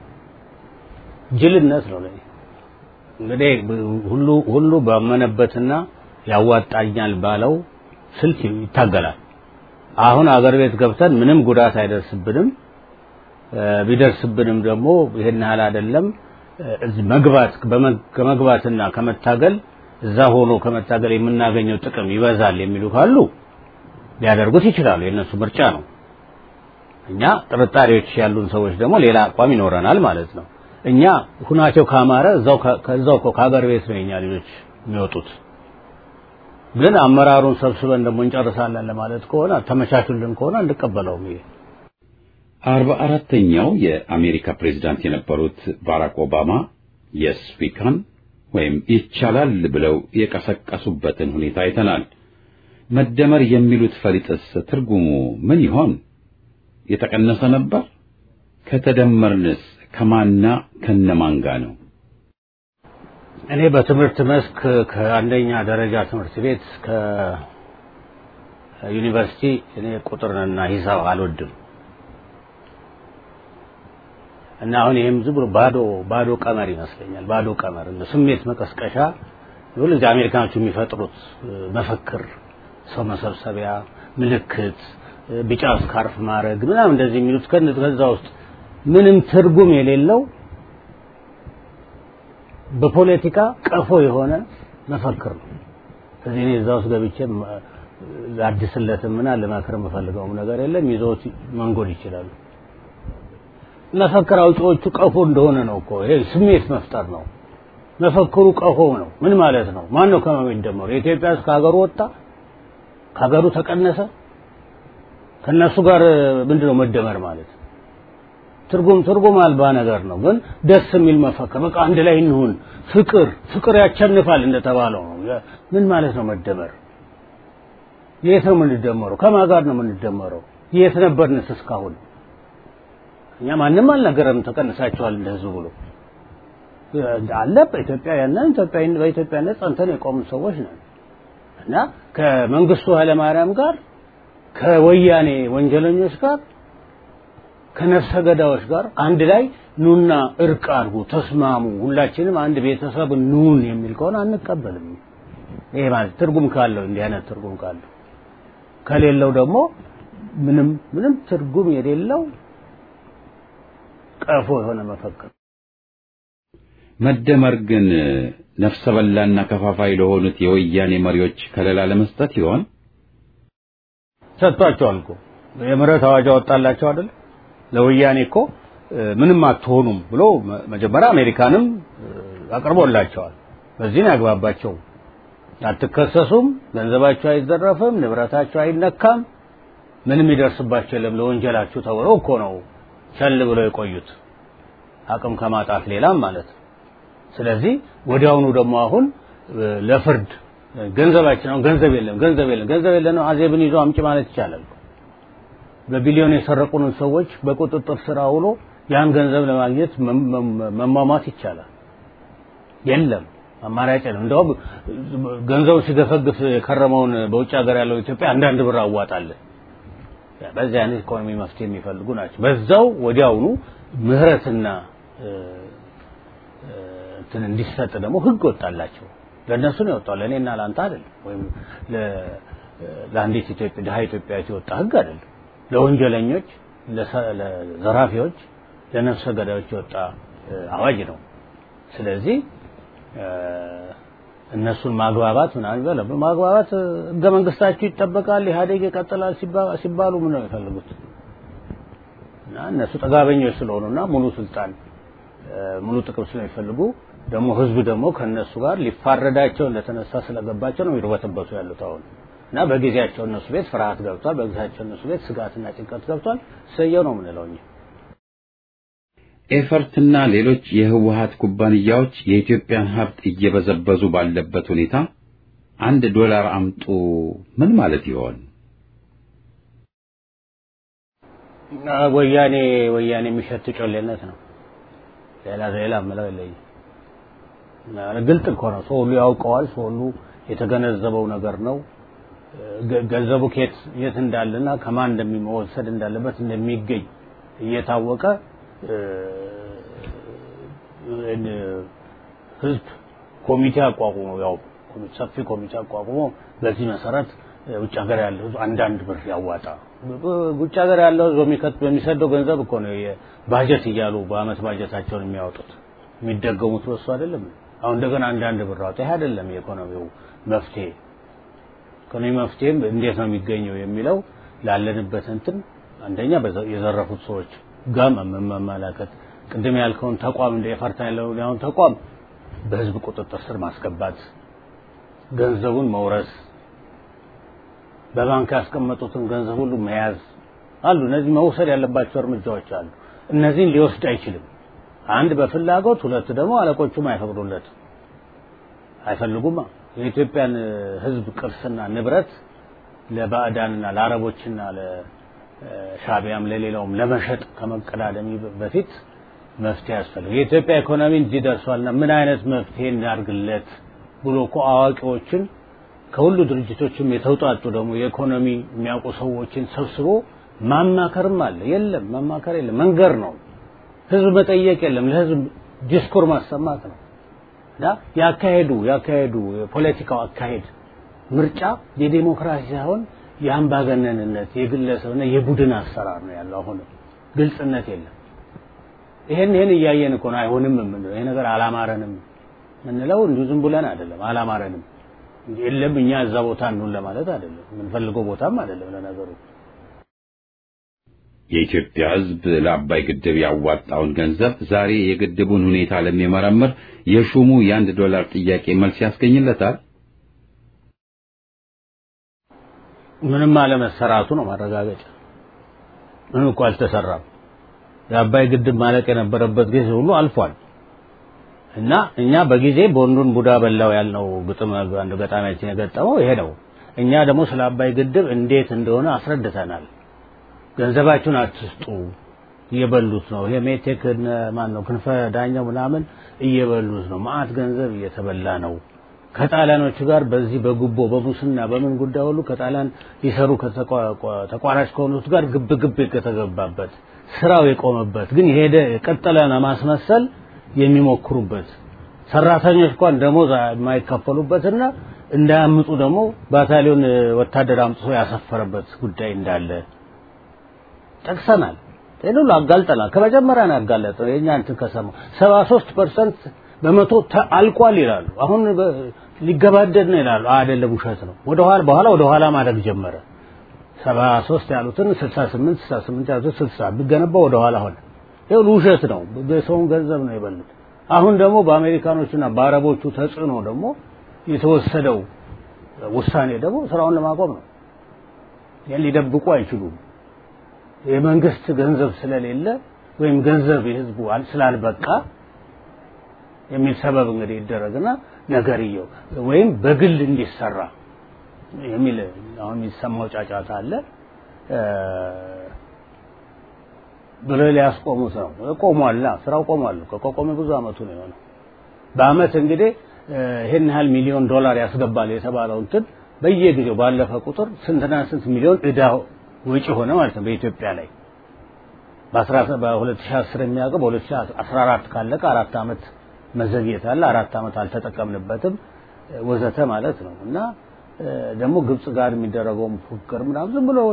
[SPEAKER 4] ጅልነት ነው ለኔ። እንግዲህ ሁሉ ሁሉ ባመነበትና ያዋጣኛል ባለው ስልት ይታገላል። አሁን አገር ቤት ገብተን ምንም ጉዳት አይደርስብንም ቢደርስብንም ደግሞ ይሄን ያህል አይደለም መግባት ከመግባትና ከመታገል እዛ ሆኖ ከመታገል የምናገኘው ጥቅም ይበዛል የሚሉ ካሉ ሊያደርጉት ይችላሉ። የእነሱ ምርጫ ነው። እኛ ጥርጣሬዎች ያሉን ሰዎች ደግሞ ሌላ አቋም ይኖረናል ማለት ነው። እኛ ሁናቸው ካማረ እዛው ከዛው ከሀገር ቤት ነው የኛ ልጆች የሚወጡት። ግን አመራሩን ሰብስበን ደግሞ እንጨርሳለን ለማለት ከሆነ ተመቻቹልን ከሆነ እንቀበለውም ይሄ
[SPEAKER 1] አርባ አራተኛው የአሜሪካ ፕሬዝዳንት የነበሩት ባራክ ኦባማ የስ ዊ ካን ወይም ይቻላል ብለው የቀሰቀሱበትን ሁኔታ አይተናል። መደመር የሚሉት ፈሊጥስ ትርጉሙ ምን ይሆን? የተቀነሰ ነበር? ከተደመርንስ ከማና ከነማን ጋር ነው?
[SPEAKER 4] እኔ በትምህርት መስክ ከአንደኛ ደረጃ ትምህርት ቤት ከዩኒቨርሲቲ እኔ ቁጥርንና ሂሳብ አልወድም እና አሁን ይሄም ዝም ብሎ ባዶ ባዶ ቀመር ይመስለኛል። ባዶ ቀመር እንደ ስሜት መቀስቀሻ ሁልጊዜ አሜሪካኖቹ የሚፈጥሩት መፈክር፣ ሰው መሰብሰቢያ፣ ምልክት፣ ቢጫ ስካርፍ ማድረግ ምናምን እንደዚህ የሚሉት ከዛ ውስጥ ምንም ትርጉም የሌለው በፖለቲካ ቀፎ የሆነ መፈክር ነው። ስለዚህ እኔ እዛ ውስጥ ገብቼ ላድስለትም እና ልመክር የምፈልገውም ነገር የለም። ይዘውት መንጎድ ይችላሉ። መፈክር አውጪዎቹ ቀፎ እንደሆነ ነው እኮ ይሄ ስሜት መፍጠር ነው። መፈክሩ ቀፎ ነው። ምን ማለት ነው? ማን ነው ከማን የሚደመሩ? የኢትዮጵያ ሕዝብ ከሀገሩ ወጣ፣ ከሀገሩ ተቀነሰ። ከነሱ ጋር ምንድነው መደመር ማለት? ትርጉም ትርጉም አልባ ነገር ነው። ግን ደስ የሚል መፈክር በቃ አንድ ላይ እንሁን፣ ፍቅር ፍቅር ያቸንፋል እንደተባለው ነው። ምን ማለት ነው መደመር? የት ነው የምንደመረው? ከማን ጋር ነው የምንደመረው? የት ነበርንስ እስካሁን? እኛ ማንም አልነገረንም ተቀንሳቸዋል እንደ ህዝብ ብሎ አለ። በኢትዮጵያውያንን ኢትዮጵያዊን በኢትዮጵያነት ጸንተን የቆምን ሰዎች ነን እና ከመንግስቱ ኃይለማርያም ጋር ከወያኔ ወንጀለኞች ጋር ከነፍሰ ገዳዮች ጋር አንድ ላይ ኑና እርቅ አድርጉ፣ ተስማሙ፣ ሁላችንም አንድ ቤተሰብ ኑን የሚል ከሆነ አንቀበልም። ይሄ ማለት ትርጉም ካለው እንዲህ አይነት ትርጉም ካለው ከሌለው ደግሞ ምንም ምንም ትርጉም የሌለው ቀፎ የሆነ መፈክር
[SPEAKER 1] መደመር ግን ነፍሰ በላና ከፋፋይ ለሆኑት የወያኔ መሪዎች ከለላ ለመስጠት ይሆን?
[SPEAKER 4] ሰጥቷቸዋል እኮ የምህረት አዋጅ አወጣላቸው አይደል? ለወያኔ እኮ ምንም አትሆኑም ብሎ መጀመሪያ አሜሪካንም አቅርቦላቸዋል። በዚህ ነው ያግባባቸው። አትከሰሱም፣ ገንዘባቸው አይዘረፍም፣ ንብረታቸው አይነካም፣ ምንም ይደርስባቸው የለም ለወንጀላችሁ ተብሎ እኮ ነው ቸል ብለው የቆዩት አቅም ከማጣት ሌላም ማለት ነው። ስለዚህ ወዲያውኑ ደግሞ አሁን ለፍርድ ገንዘባችን አሁን ገንዘብ የለም ገንዘብ የለም ገንዘብ የለም አዜብን ይዞ አምጪ ማለት ይቻላል። በቢሊዮን የሰረቁንን ሰዎች በቁጥጥር ስር አውሎ ያን ገንዘብ ለማግኘት መሟሟት ይቻላል። የለም አማራጭ ነው። እንደውም ገንዘቡ ሲገፈግፍ የከረመውን በውጭ ሀገር ያለው ኢትዮጵያ አንዳንድ ብር አዋጣለን። በዚህ አይነት ኢኮኖሚ መፍትሄ የሚፈልጉ ናቸው። በዛው ወዲያውኑ ምህረትና እንትን እንዲሰጥ ደግሞ ህግ ወጣላቸው። ለእነሱ ነው የወጣው፣ ለእኔና ለአንተ አይደለም። ወይም ለአንዲት ኢትዮጵያ ድሀ ኢትዮጵያዊት የወጣ ህግ አይደለም። ለወንጀለኞች፣ ለዘራፊዎች፣ ለነፍሰ ገዳዮች የወጣ አዋጅ ነው። ስለዚህ እነሱን ማግባባት ምናምን ይበለ ማግባባት ህገ መንግስታችሁ ይጠበቃል፣ ኢህአዴግ ይቀጥላል ሲባሉ ምን ነው የሚፈልጉት? እና እነሱ ጠጋበኞች ስለሆኑና ሙሉ ስልጣን ሙሉ ጥቅም ስለሚፈልጉ ደግሞ ህዝብ ደግሞ ከነሱ ጋር ሊፋረዳቸው እንደተነሳ ስለገባቸው ነው ይርበተበቱ ያሉት አሁን እና በጊዜያቸው እነሱ ቤት ፍርሃት ገብቷል። በጊዜያቸው እነሱ ቤት ስጋትና ጭንቀት ገብቷል። ሰየው ነው የምንለው እኛ።
[SPEAKER 1] ኤፈርትና ሌሎች የህወሀት ኩባንያዎች የኢትዮጵያን ሀብት እየበዘበዙ ባለበት ሁኔታ አንድ ዶላር አምጡ ምን ማለት ይሆን?
[SPEAKER 4] ወያኔ ወያኔ የሚሸት ጮሌነት ነው። ሌላ ሌላ ምለው የለኝም። ግልጥ እኮ ነው። ሰው ሁሉ ያውቀዋል። ሰው ሁሉ የተገነዘበው ነገር ነው። ገንዘቡ ከየት የት እንዳለና ከማን እንደሚወሰድ እንዳለበት እንደሚገኝ እየታወቀ ህዝብ ኮሚቴ አቋቁሞ ያው ሰፊ ኮሚቴ አቋቁሞ በዚህ መሰረት ውጭ ሀገር ያለው ህዝብ አንዳንድ ብር ያዋጣ። ውጭ ሀገር ያለው ህዝብ በሚከት በሚሰደው ገንዘብ እኮ ነው ባጀት እያሉ በአመት ባጀታቸውን የሚያወጡት የሚደገሙት በሱ አይደለም። አሁን እንደገና አንዳንድ ብር አውጣ። ይሄ አይደለም የኢኮኖሚው መፍትሄ። ኢኮኖሚ መፍትሄም እንዴት ነው የሚገኘው የሚለው ላለንበት እንትን አንደኛ የዘረፉት ሰዎች ጋር መመላከት ቅድም ያልከውን ተቋም እንደ የፈርታ ያለው ያሁን ተቋም በህዝብ ቁጥጥር ስር ማስገባት፣ ገንዘቡን መውረስ፣ በባንክ ያስቀመጡትን ገንዘብ ሁሉ መያዝ አሉ። እነዚህ መውሰድ ያለባቸው እርምጃዎች አሉ። እነዚህን ሊወስድ አይችልም። አንድ በፍላጎት ሁለት ደግሞ አለቆቹም አይፈቅዱለትም፣ አይፈልጉማ። የኢትዮጵያን ህዝብ ቅርስና ንብረት ለባዕዳንና ለአረቦችና ለሻቢያም ለሌላውም ለመሸጥ ከመቀዳደሚ በፊት መፍትሄ ያስፈልግ። የኢትዮጵያ ኢኮኖሚ እዚህ ደርሷልና ምን አይነት መፍትሄ እናድርግለት ብሎ እኮ አዋቂዎችን ከሁሉ ድርጅቶችም የተውጣጡ ደግሞ የኢኮኖሚ የሚያውቁ ሰዎችን ሰብስቦ ማማከርም አለ። የለም ማማከር የለም፣ መንገር ነው። ህዝብ መጠየቅ የለም፣ ለህዝብ ዲስኩር ማሰማት ነው። እና ያካሄዱ ያካሄዱ የፖለቲካው አካሄድ ምርጫ የዴሞክራሲ ሳይሆን የአምባገነንነት የግለሰብና የቡድን አሰራር ነው ያለው። አሁንም ግልጽነት የለም። ይሄን ይሄን እያየን እኮ ነው አይሆንም የምንለው። ይሄ ነገር አላማረንም የምንለው እንዲሁ ዝም ብለን አይደለም። አላማረንም እንጂ የለም እኛ እዛ ቦታ እንሁን ለማለት አይደለም። የምንፈልገው ቦታም አይደለም ለነገሩ።
[SPEAKER 1] የኢትዮጵያ ሕዝብ ለአባይ ግድብ ያዋጣውን ገንዘብ ዛሬ የግድቡን ሁኔታ ለሚመረምር የሹሙ የአንድ ዶላር ጥያቄ መልስ ያስገኝለታል?
[SPEAKER 4] ምንም አለመሰራቱ ነው ማረጋገጫ። ምንም እኮ አልተሰራም። የአባይ ግድብ ማለቅ የነበረበት ጊዜ ሁሉ አልፏል። እና እኛ በጊዜ ቦንዱን ቡዳ በላው ያልነው ግጥም አንድ ገጣሚያችን የገጠመው ይሄ ነው። እኛ ደግሞ ስለ አባይ ግድብ እንዴት እንደሆነ አስረድተናል። ገንዘባችሁን አትስጡ፣ እየበሉት ነው። ይሄ ሜቴክ ማን ነው ክንፈ ዳኛው ምናምን እየበሉት ነው። ማአት ገንዘብ እየተበላ ነው። ከጣሊያኖቹ ጋር በዚህ በጉቦ በሙስና በምን ጉዳይ ሁሉ ከጣሊያን ሊሰሩ ተቋራጭ ከሆኑት ጋር ግብ ግብ የተገባበት ስራው የቆመበት ግን የሄደ የቀጠለ ለማስመሰል የሚሞክሩበት ሰራተኞች እንኳን ደሞዝ የማይከፈሉበትና እንዳያምጡ ደግሞ ባታሊዮን ወታደር አምጥቶ ያሰፈረበት ጉዳይ እንዳለ ጠቅሰናል። ይህን ሁሉ አጋልጠናል። ከመጀመሪያ ነው ያጋለጠው። የእኛ እንትን ከሰማው ሰባ ሶስት ፐርሰንት በመቶ አልቋል ይላሉ። አሁን ሊገባደድ ነው ይላሉ። አይደለም፣ ውሸት ነው። ወደ ኋላ በኋላ ወደ ኋላ ማድረግ ጀመረ። ሰባ ሶስት ያሉትን ስልሳ ስምንት ስልሳ ስምንት ያሉትን ስልሳ ቢገነባ ወደ ኋላ ሆነ። ይሁን ውሸት ነው። በሰውን ገንዘብ ነው የበሉት። አሁን ደግሞ በአሜሪካኖቹና በአረቦቹ ተጽዕኖ ደግሞ የተወሰደው ውሳኔ ደግሞ ስራውን ለማቆም ነው። ይህን ሊደብቁ አይችሉም። የመንግስት ገንዘብ ስለሌለ ወይም ገንዘብ የህዝቡ ስላልበቃ የሚል ሰበብ እንግዲህ ይደረግና ነገርየው ወይም በግል እንዲሰራ የሚል አሁን የሚሰማው ጫጫታ አለ ብሎ ሊያስቆሙት ነው። ቆሟላ፣ ስራው ቆሟል። ከቆመ ብዙ አመቱ ነው የሆነው። በአመት እንግዲህ ይሄን ያህል ሚሊዮን ዶላር ያስገባል የተባለው እንትን በየጊዜው ባለፈ ቁጥር ስንትና ስንት ሚሊዮን እዳ ወጪ ሆነ ማለት ነው በኢትዮጵያ ላይ በ2010 የሚያውቀው በ2014 ካለቀ አራት አመት መዘግየት አለ። አራት አመት አልተጠቀምንበትም ወዘተ ማለት ነው እና ደግሞ ግብጽ ጋር የሚደረገውም ፉክክር ምናምን ዝም ብሎ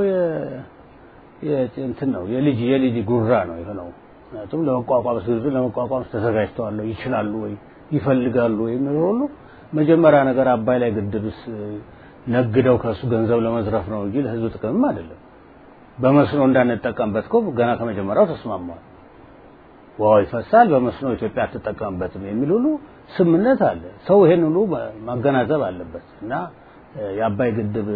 [SPEAKER 4] እንትን ነው የልጅ የልጅ ጉራ ነው የሆነው። ምክንያቱም ለመቋቋም ሲሉ ለመቋቋም ተዘጋጅተዋል ይችላሉ ወይ ይፈልጋሉ ወይ የሚለው ሁሉ መጀመሪያ ነገር አባይ ላይ ግድብስ ነግደው ከሱ ገንዘብ ለመዝረፍ ነው እንጂ ለህዝብ ጥቅምም አይደለም። በመስኖ እንዳንጠቀምበት እኮ ገና ከመጀመሪያው ተስማማል። ውሃው ይፈሳል፣ በመስኖ ኢትዮጵያ አትጠቀምበትም የሚል ሁሉ ስምምነት አለ። ሰው ይሄን ሁሉ ማገናዘብ አለበት እና የአባይ ግድብ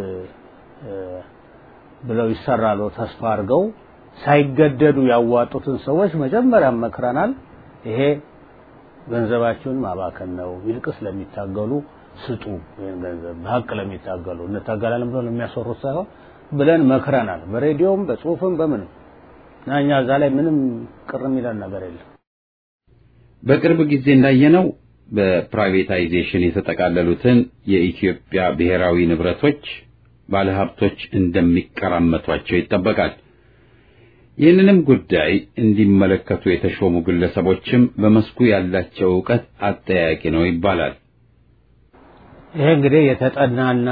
[SPEAKER 4] ብለው ይሰራሉ ተስፋ አድርገው ሳይገደዱ ያዋጡትን ሰዎች መጀመሪያ መክረናል። ይሄ ገንዘባችሁን ማባከን ነው፣ ይልቅስ ለሚታገሉ ስጡ። ይህን ገንዘብ በሀቅ ለሚታገሉ እንታገላለን ብለው ለሚያሰሩት ሳይሆን ብለን መክረናል። በሬዲዮም በጽሁፍም በምንም እና እኛ እዛ ላይ ምንም ቅር የሚለን ነገር የለም።
[SPEAKER 1] በቅርብ ጊዜ እንዳየነው በፕራይቬታይዜሽን የተጠቃለሉትን የኢትዮጵያ ብሔራዊ ንብረቶች ባለሀብቶች እንደሚቀራመቷቸው ይጠበቃል። ይህንንም ጉዳይ እንዲመለከቱ የተሾሙ ግለሰቦችም በመስኩ ያላቸው እውቀት አጠያቂ ነው ይባላል።
[SPEAKER 4] ይሄ እንግዲህ የተጠናና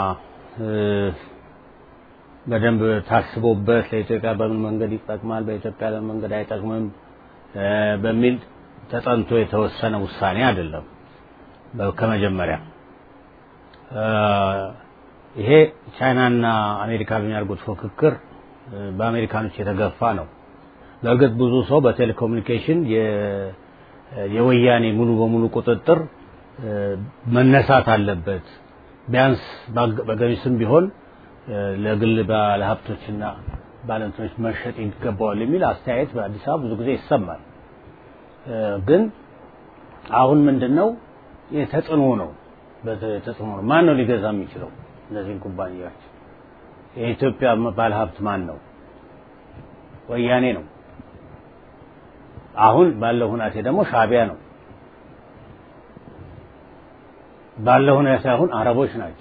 [SPEAKER 4] በደንብ ታስቦበት ለኢትዮጵያ በምን መንገድ ይጠቅማል፣ በኢትዮጵያ ለምን መንገድ አይጠቅምም በሚል ተጠንቶ የተወሰነ ውሳኔ አይደለም። ከመጀመሪያ ይሄ ቻይናና አሜሪካ በሚያደርጉት ፉክክር በአሜሪካኖች የተገፋ ነው። በእርግጥ ብዙ ሰው በቴሌኮሙኒኬሽን የወያኔ ሙሉ በሙሉ ቁጥጥር መነሳት አለበት፣ ቢያንስ በገሚስም ቢሆን ለግል ባለሀብቶችና ባለንቶች መሸጥ ይገባዋል የሚል አስተያየት በአዲስ አበባ ብዙ ጊዜ ይሰማል። ግን አሁን ምንድን ነው የተጽዕኖ ነው ተጽዕኖ ነው። ማን ነው ሊገዛ የሚችለው እነዚህን ኩባንያዎች? የኢትዮጵያ ባለሀብት ማን ነው? ወያኔ ነው። አሁን ባለው ሁናቴ ደግሞ ሻቢያ ነው። ባለው ሁኔታ አሁን አረቦች ናቸው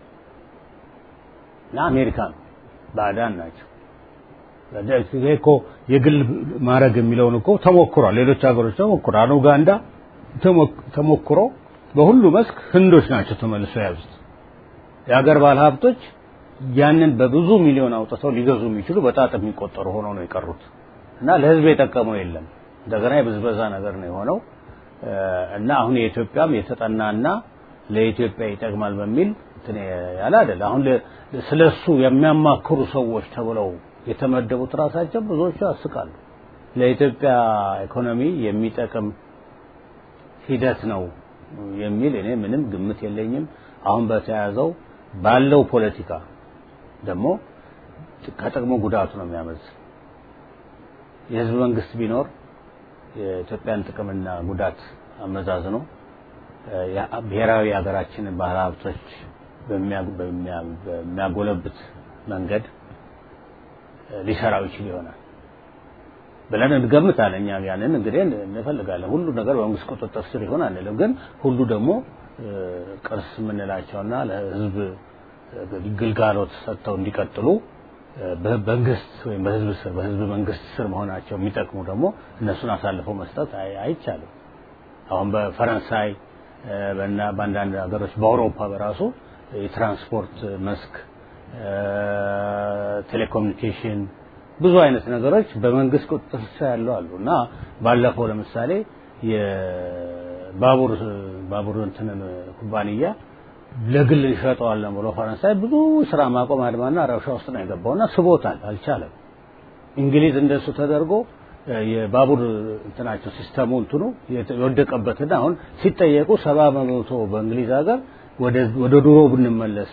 [SPEAKER 4] እና አሜሪካ ነው፣ ባዕዳን ናቸው። ይሄ እኮ የግል ማድረግ የሚለውን እኮ ተሞክሯል። ሌሎች ሀገሮች ተሞክሯል። ኡጋንዳ ተሞክሮ በሁሉ መስክ ህንዶች ናቸው ተመልሰው የያዙት። የሀገር ባለሀብቶች ያንን በብዙ ሚሊዮን አውጥተው ሊገዙ የሚችሉ በጣት የሚቆጠሩ ሆነው ነው የቀሩት እና ለህዝብ የጠቀመው የለም። እንደገና የብዝበዛ ነገር ነው የሆነው እና አሁን የኢትዮጵያም የተጠናና ለኢትዮጵያ ይጠቅማል በሚል እንትን ያለ አይደል። አሁን ስለሱ የሚያማክሩ ሰዎች ተብለው የተመደቡት ራሳቸው ብዙዎቹ ያስቃሉ። ለኢትዮጵያ ኢኮኖሚ የሚጠቅም ሂደት ነው የሚል እኔ ምንም ግምት የለኝም። አሁን በተያዘው ባለው ፖለቲካ ደግሞ ከጥቅሙ ጉዳቱ ነው የሚያመዝ የህዝብ መንግስት ቢኖር የኢትዮጵያን ጥቅምና ጉዳት አመዛዝኖ ብሔራዊ ሀገራችንን ባህል ሀብቶች በሚያጎለብት መንገድ ሊሰራው ይችል ይሆናል ብለን እንገምታለን። እኛ ያንን እንግዲህ እንፈልጋለን። ሁሉ ነገር በመንግስት ቁጥጥር ስር ይሆን አንልም። ግን ሁሉ ደግሞ ቅርስ የምንላቸውና ለህዝብ ግልጋሎት ሰጥተው እንዲቀጥሉ በመንግስት ወይም በህዝብ ስር በህዝብ መንግስት ስር መሆናቸው የሚጠቅሙ ደግሞ እነሱን አሳልፈው መስጠት አይቻልም። አሁን በፈረንሳይ በና በአንዳንድ ሀገሮች በአውሮፓ በራሱ የትራንስፖርት መስክ፣ ቴሌኮሙኒኬሽን ብዙ አይነት ነገሮች በመንግስት ቁጥጥር ስር ያለው አሉ እና ባለፈው ለምሳሌ የባቡር ባቡር እንትንን ኩባንያ ለግል እንሸጠዋለን ብሎ ፈረንሳይ ብዙ ስራ ማቆም አድማና ረብሻ ውስጥ ነው የገባውና ስቦታል፣ አልቻለም። እንግሊዝ እንደሱ ተደርጎ የባቡር እንትናቸው ሲስተሙ እንትኑ የወደቀበትና አሁን ሲጠየቁ ሰባ በመቶ በእንግሊዝ ሀገር ወደ ድሮ ብንመለስ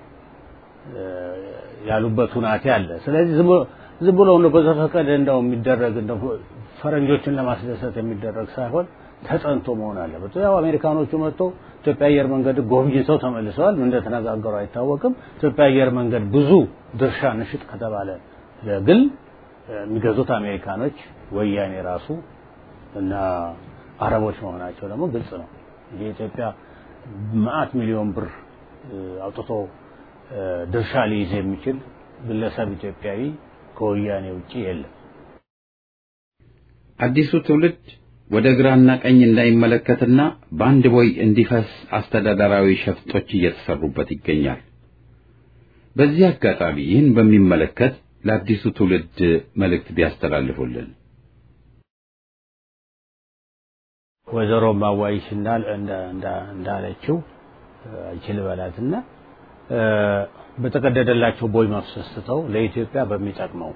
[SPEAKER 4] ያሉበት ሁናቴ አለ። ስለዚህ ዝም ብሎ ነው በዘፈቀደ እንደው የሚደረግ እንደው ፈረንጆችን ለማስደሰት የሚደረግ ሳይሆን ተጠንቶ መሆን አለበት። ያው አሜሪካኖቹ መጥተው ኢትዮጵያ አየር መንገድ ጎብኝተው ተመልሰዋል። እንደተነጋገሩ አይታወቅም። ኢትዮጵያ አየር መንገድ ብዙ ድርሻ ንሽጥ ከተባለ ለግል የሚገዙት አሜሪካኖች፣ ወያኔ ራሱ እና አረቦች መሆናቸው ደግሞ ግልጽ ነው። የኢትዮጵያ መዓት ሚሊዮን ብር አውጥቶ ድርሻ ሊይዝ የሚችል ግለሰብ ኢትዮጵያዊ ከወያኔ ውጪ የለም።
[SPEAKER 1] አዲሱ ትውልድ ወደ ግራና ቀኝ እንዳይመለከትና በአንድ ቦይ እንዲፈስ አስተዳደራዊ ሸፍጦች እየተሰሩበት ይገኛል። በዚህ አጋጣሚ ይህን በሚመለከት ለአዲሱ ትውልድ መልእክት ቢያስተላልፉልን።
[SPEAKER 4] ወይዘሮ ማዋይሽ እንዳለችው አይችል በላትና በተቀደደላቸው ቦይ መፍሰስ ትተው ለኢትዮጵያ በሚጠቅመው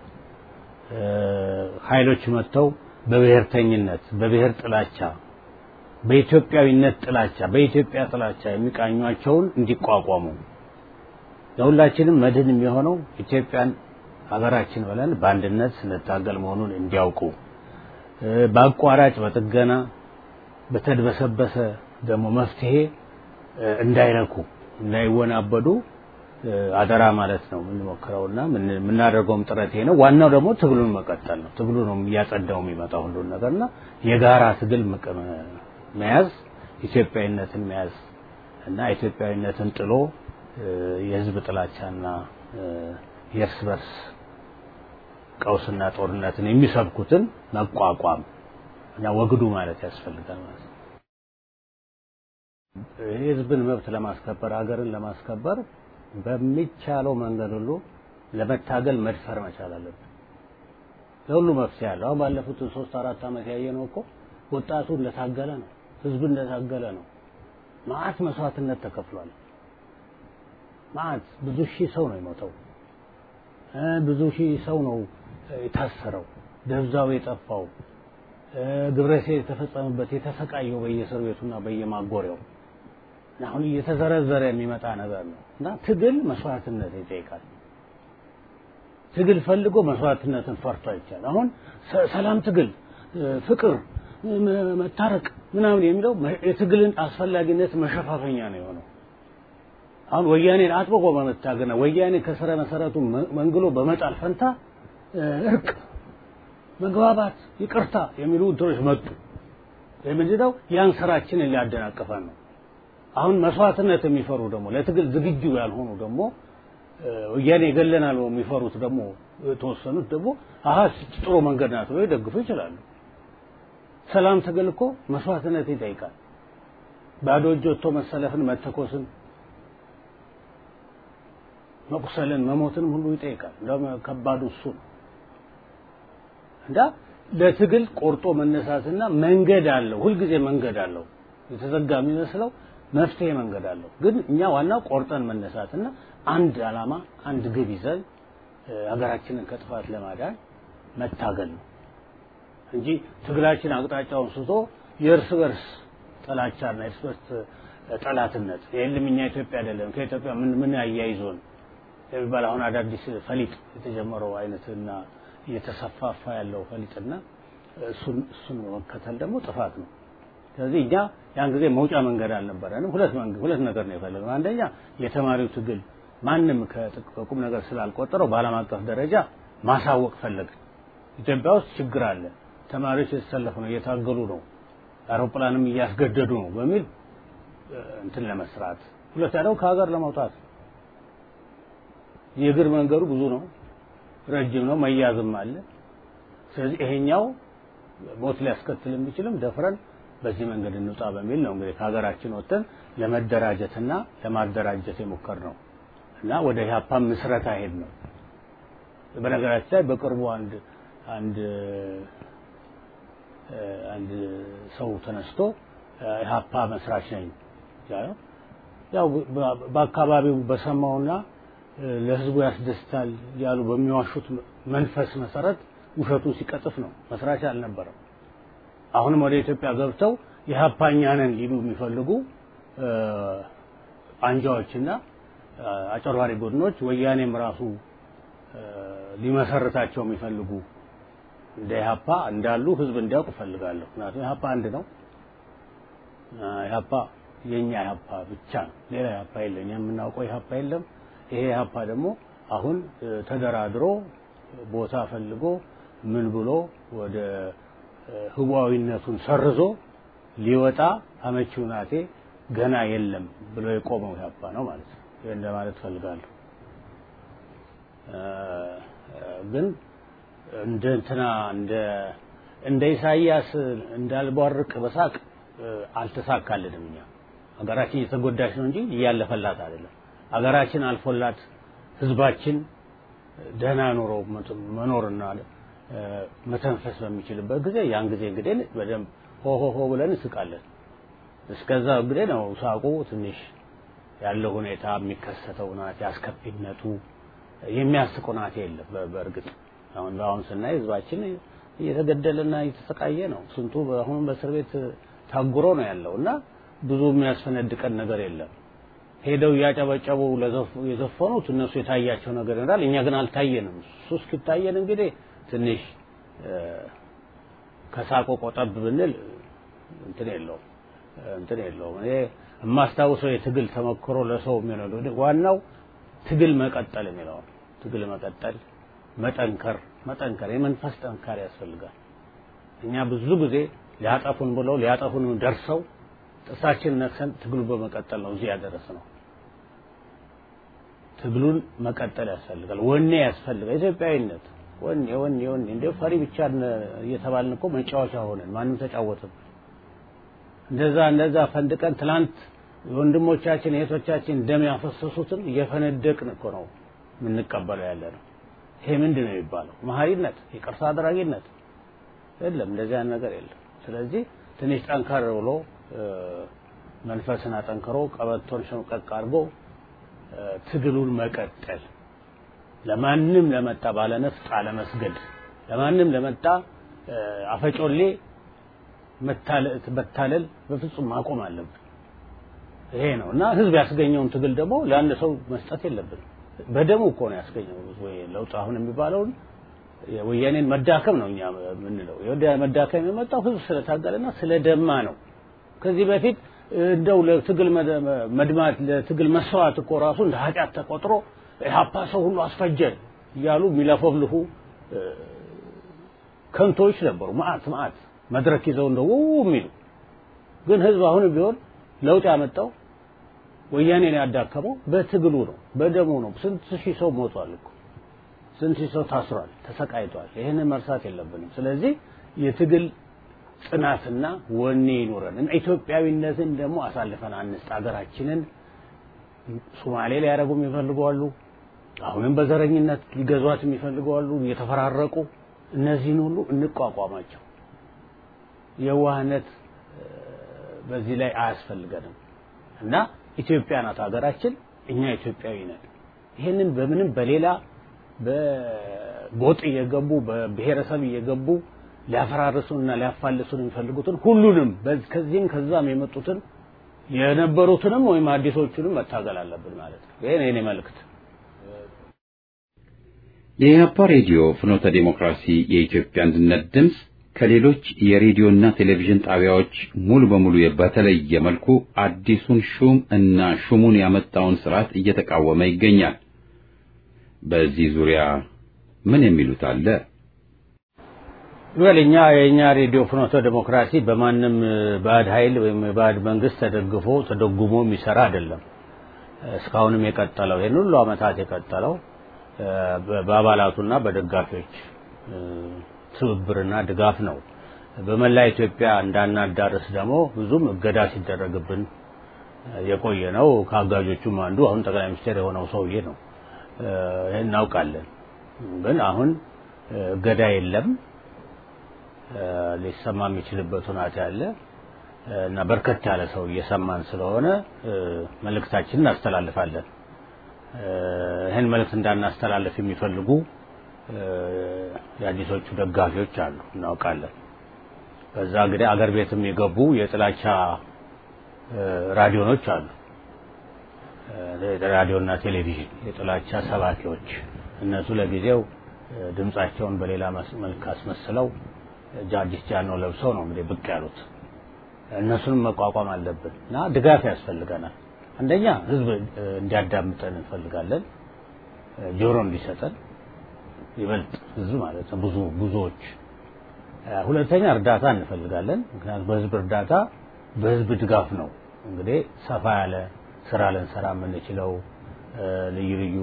[SPEAKER 4] ኃይሎች መጥተው በብሔርተኝነት፣ በብሔር ጥላቻ፣ በኢትዮጵያዊነት ጥላቻ፣ በኢትዮጵያ ጥላቻ የሚቃኟቸውን እንዲቋቋሙ ለሁላችንም መድህን የሚሆነው ኢትዮጵያን ሀገራችን ብለን በአንድነት ስንታገል መሆኑን እንዲያውቁ በአቋራጭ በጥገና በተድበሰበሰ ደግሞ መፍትሄ እንዳይረኩ እንዳይወናበዱ አደራ ማለት ነው የምንሞክረውና የምናደርገውም ጥረት ይሄ ነው። ዋናው ደግሞ ትግሉን መቀጠል ነው። ትግሉ ነው እያጸዳው የሚመጣው ሁሉን ነገርና የጋራ ትግል መያዝ፣ ኢትዮጵያዊነትን መያዝ እና ኢትዮጵያዊነትን ጥሎ የህዝብ ጥላቻና የእርስ በርስ ቀውስና ጦርነትን የሚሰብኩትን መቋቋም እና ወግዱ ማለት ያስፈልጋል ማለት ነው። የህዝብን መብት ለማስከበር ሀገርን ለማስከበር በሚቻለው መንገድ ሁሉ ለመታገል መድፈር መቻል አለብን። ለሁሉ መፍትሄ አለው። አሁን ባለፉት ሶስት አራት ዓመት ያየነው እኮ ወጣቱ እንደታገለ ነው፣ ህዝብ እንደታገለ ነው። መዓት መስዋዕትነት ተከፍሏል። መዓት ብዙ ሺህ ሰው ነው የሞተው። ብዙ ሺህ ሰው ነው የታሰረው፣ ደብዛው የጠፋው፣ ግብረ ሰዶም የተፈጸመበት የተሰቃየው በየእስር ቤቱና በየማጎሪያው አሁን እየተዘረዘረ የሚመጣ ነገር ነው እና ትግል መስዋዕትነት ይጠይቃል። ትግል ፈልጎ መስዋዕትነትን ፈርቶ አይቻል። አሁን ሰላም ትግል፣ ፍቅር፣ መታረቅ ምናምን የሚለው የትግልን አስፈላጊነት መሸፋፈኛ ነው የሆነው። አሁን ወያኔን አጥብቆ በመታገና ወያኔ ከስረ መሰረቱ መንግሎ በመጣል ፈንታ እርቅ፣ መግባባት፣ ይቅርታ የሚሉ እንትኖች መጡ። ምንድነው ያን ስራችንን ሊያደናቅፈን ነው። አሁን መስዋዕትነት የሚፈሩ ደግሞ ለትግል ዝግጁ ያልሆኑ ደግሞ ወያኔ ይገለናል የሚፈሩት ደግሞ የተወሰኑት ደግሞ አሀ ጥሩ መንገድ ናት ብለው ይደግፉ ይችላሉ። ሰላም ትግል እኮ መስዋዕትነት ይጠይቃል። ባዶ እጅ ወጥቶ መሰለፍን፣ መተኮስን መቁሰልን መሞትን ሁሉ ይጠይቃል። እንደውም ከባዱ እሱ ነው እና ለትግል ቆርጦ መነሳትና መንገድ አለው። ሁልጊዜ መንገድ አለው። የተዘጋ የሚመስለው መፍትሄ መንገድ አለው። ግን እኛ ዋናው ቆርጠን መነሳትና አንድ ዓላማ አንድ ግብ ይዘን ሀገራችንን ከጥፋት ለማዳን መታገል ነው እንጂ ትግላችን አቅጣጫውን ስቶ የእርስ በርስ ጥላቻና የእርስ በርስ ጠላትነት የለም እኛ ኢትዮጵያ አይደለም ከኢትዮጵያ ምን ምን አያይዞን የሚባል አሁን አዳዲስ ፈሊጥ የተጀመረው አይነትና እየተሰፋፋ ያለው ፈሊጥና እሱን እሱን መከተል ደግሞ ጥፋት ነው። ስለዚህ እኛ ያን ጊዜ መውጫ መንገድ አልነበረንም። ሁለት መንገድ ሁለት ነገር ነው የፈለግነው። አንደኛ የተማሪው ትግል ማንም ከቁም ነገር ስላልቆጠረው በዓለም አቀፍ ደረጃ ማሳወቅ ፈለግን። ኢትዮጵያ ውስጥ ችግር አለ፣ ተማሪዎች የተሰለፉ ነው፣ እየታገሉ ነው፣ አውሮፕላንም እያስገደዱ ነው በሚል እንትን ለመስራት ሁለተኛ ደግሞ ከሀገር ለመውጣት የእግር መንገዱ ብዙ ነው፣ ረጅም ነው፣ መያዝም አለ። ስለዚህ ይሄኛው ሞት ሊያስከትል የሚችልም ደፍረን በዚህ መንገድ እንውጣ በሚል ነው እንግዲህ ከሀገራችን ወጥተን ለመደራጀትና ለማደራጀት የሞከር ነው እና ወደ ኢህአፓ ምስረታ ሄድ ነው። በነገራችን ላይ በቅርቡ አንድ አንድ አንድ ሰው ተነስቶ ኢህአፓ መስራች ነኝ ያው በአካባቢው በሰማውና ለህዝቡ ያስደስታል ያሉ በሚዋሹት መንፈስ መሰረት ውሸቱን ሲቀጥፍ ነው። መስራች አልነበረም። አሁንም ወደ ኢትዮጵያ ገብተው የሀፓኛ ነን ሊሉ የሚፈልጉ አንጃዎችና አጨርባሪ ቡድኖች ወያኔም ራሱ ሊመሰርታቸው የሚፈልጉ እንደ ኢህአፓ እንዳሉ ህዝብ እንዲያውቅ እፈልጋለሁ። ምክንያቱም ኢህአፓ አንድ ነው። ኢህአፓ የኛ ኢህአፓ ብቻ ነው። ሌላ ኢህአፓ የለም። የምናውቀው ኢህአፓ የለም። ይሄ ኢህአፓ ደግሞ አሁን ተደራድሮ ቦታ ፈልጎ ምን ብሎ ወደ ህዋዊነቱን ሰርዞ ሊወጣ አመቺ ሁናቴ ገና የለም ብሎ የቆመው ኢህአፓ ነው ማለት ነው። ይሄን ለማለት ፈልጋለሁ። ግን እንደ እንትና እንደ እንደ ኢሳይያስ እንዳልቧርቅ በሳቅ አልተሳካልንም። እኛ ሀገራችን እየተጎዳች ነው እንጂ እያለፈላት አይደለም። ሀገራችን አልፎላት ህዝባችን ደህና ኑሮ መኖርና መተንፈስ በሚችልበት ጊዜ ያን ጊዜ እንግዲህ በደንብ ሆ ሆ ሆ ብለን እንስቃለን። እስከዛ እንግዲህ ነው ሳቁ ትንሽ ያለው ሁኔታ የሚከሰተው ናት ያስከፊነቱ የሚያስቅ ናት የለም። በእርግጥ አሁን በአሁን ስናይ ህዝባችን እየተገደለና እየተሰቃየ ነው። ስንቱ አሁን በእስር ቤት ታጉሮ ነው ያለው እና ብዙ የሚያስፈነድቀን ነገር የለም። ሄደው እያጨበጨቡ የዘፈኑት እነሱ የታያቸው ነገር ይኖራል። እኛ ግን አልታየንም። እሱ እስኪታየን እንግዲህ ትንሽ ከሳቆ ቆጠብ ብንል እንትን የለውም እንትን የለውም። እኔ የማስታውሰው የትግል ተመክሮ ለሰው የሚሆነው ዋናው ትግል መቀጠል የሚለው ትግል መቀጠል፣ መጠንከር መጠንከር የመንፈስ ጠንካሪ ያስፈልጋል። እኛ ብዙ ጊዜ ሊያጠፉን ብለው ሊያጠፉን ደርሰው ጥርሳችን ነክሰን ትግሉ በመቀጠል ነው እዚህ ያደረስ ነው። ትግሉን መቀጠል ያስፈልጋል። ወኔ ያስፈልጋል። ኢትዮጵያዊነት ወኔ ወኔ ወኔ እንደ ፈሪ ብቻ እየተባልን እኮ መጫወቻ ሆነን ማንም ተጫወተም። እንደዛ እንደዛ ፈንድቀን ትላንት ወንድሞቻችን እህቶቻችን ደም ያፈሰሱትን እየፈነደቅን እኮ ነው የምንቀበለው ያለ ነው። ይሄ ምንድን ነው የሚባለው? መሀሪነት፣ ይቅርታ አድራጊነት የለም። እንደዚህ አይነት ነገር የለም። ስለዚህ ትንሽ ጠንከር ብሎ መንፈስን አጠንክሮ ቀበቶን ሸምቀቅ አድርጎ ትግሉን መቀጠል ለማንም ለመጣ ባለነፍጥ አለመስገድ፣ ለማንም ለመጣ አፈጮሌ መታለል በፍጹም ማቆም አለብን። ይሄ ነው እና ህዝብ ያስገኘውን ትግል ደግሞ ለአንድ ሰው መስጠት የለብንም። በደሙ እኮ ነው ያስገኘው ወይ ለውጥ አሁን የሚባለውን የወያኔን መዳከም ነው እኛ የምንለው። መዳከም የመጣው ህዝብ ስለታገለና ስለደማ ነው። ከዚህ በፊት እንደው ለትግል መድማት ለትግል መስዋዕት እኮ ራሱ እንደ ኃጢአት ተቆጥሮ ኢህአፓ ሰው ሁሉ አስፈጀ እያሉ የሚለፈፍልፉ ከንቶች ነበሩ። ማአት ማአት መድረክ ይዘው እንደው የሚሉ ግን ህዝብ አሁንም ቢሆን ለውጥ ያመጣው ወያኔን ያዳከመው በትግሉ ነው፣ በደሙ ነው። ስንት ሺህ ሰው ሞቷል እኮ ስንት ሺህ ሰው ታስሯል፣ ተሰቃይቷል። ይህንን መርሳት የለብንም። ስለዚህ የትግል ጽናትና ወኔ ይኑረን እና ኢትዮጵያዊነትን ደግሞ አሳልፈን አንስጥ። ሀገራችንን ሶማሌ ሊያደርጉም ይፈልጓሉ፣ አሁንም በዘረኝነት ሊገዟት የሚፈልጉ አሉ፣ እየተፈራረቁ እነዚህን ሁሉ እንቋቋማቸው። የዋህነት በዚህ ላይ አያስፈልገንም እና ኢትዮጵያ ናት ሀገራችን፣ እኛ ኢትዮጵያዊ ነን። ይህንን በምንም በሌላ በጎጥ እየገቡ በብሔረሰብ እየገቡ ሊያፈራርሱንና ሊያፋልሱን የሚፈልጉትን ሁሉንም ከዚህም ከዛም የመጡትን የነበሩትንም ወይም አዲሶቹንም መታገል አለብን ማለት ነው። ይሄ ነው የኔ መልእክት።
[SPEAKER 1] የኢህአፓ ሬዲዮ ፍኖተ ዴሞክራሲ የኢትዮጵያ አንድነት ድምፅ ከሌሎች የሬዲዮና ቴሌቪዥን ጣቢያዎች ሙሉ በሙሉ በተለየ መልኩ አዲሱን ሹም እና ሹሙን ያመጣውን ስርዓት እየተቃወመ ይገኛል። በዚህ ዙሪያ ምን የሚሉት አለ?
[SPEAKER 4] ወል እኛ የእኛ ሬዲዮ ፍኖተ ዴሞክራሲ በማንም ባዕድ ኃይል ወይም ባዕድ መንግስት ተደግፎ ተደጉሞ የሚሰራ አይደለም። እስካሁንም የቀጠለው ይህን ሁሉ ዓመታት የቀጠለው በአባላቱና በደጋፊዎች ትብብርና ድጋፍ ነው። በመላ ኢትዮጵያ እንዳናዳርስ ደግሞ ብዙም እገዳ ሲደረግብን የቆየ ነው። ከአጋጆቹም አንዱ አሁን ጠቅላይ ሚኒስትር የሆነው ሰውዬ ነው። ይህን እናውቃለን። ግን አሁን እገዳ የለም። ሊሰማ የሚችልበት ሁኔታ ያለ እና በርከት ያለ ሰው እየሰማን ስለሆነ መልእክታችንን እናስተላልፋለን። ይህን መልእክት እንዳናስተላልፍ የሚፈልጉ የአዲሶቹ ደጋፊዎች አሉ፣ እናውቃለን። በዛ እንግዲህ አገር ቤትም የገቡ የጥላቻ ራዲዮኖች አሉ፣ ራዲዮና ቴሌቪዥን የጥላቻ ሰባኪዎች። እነሱ ለጊዜው ድምጻቸውን በሌላ መልክ አስመስለው አዲስ ጃኖ ለብሰው ነው እንግዲህ ብቅ ያሉት። እነሱንም መቋቋም አለብን እና ድጋፍ ያስፈልገናል። አንደኛ ህዝብ እንዲያዳምጠን እንፈልጋለን፣ ጆሮ እንዲሰጠን ይበልጥ ህዝብ ማለት ነው፣ ብዙ ብዙዎች። ሁለተኛ እርዳታ እንፈልጋለን። ምክንያቱም በህዝብ እርዳታ በህዝብ ድጋፍ ነው እንግዲህ ሰፋ ያለ ስራ ልንሰራ የምንችለው ልዩ ልዩ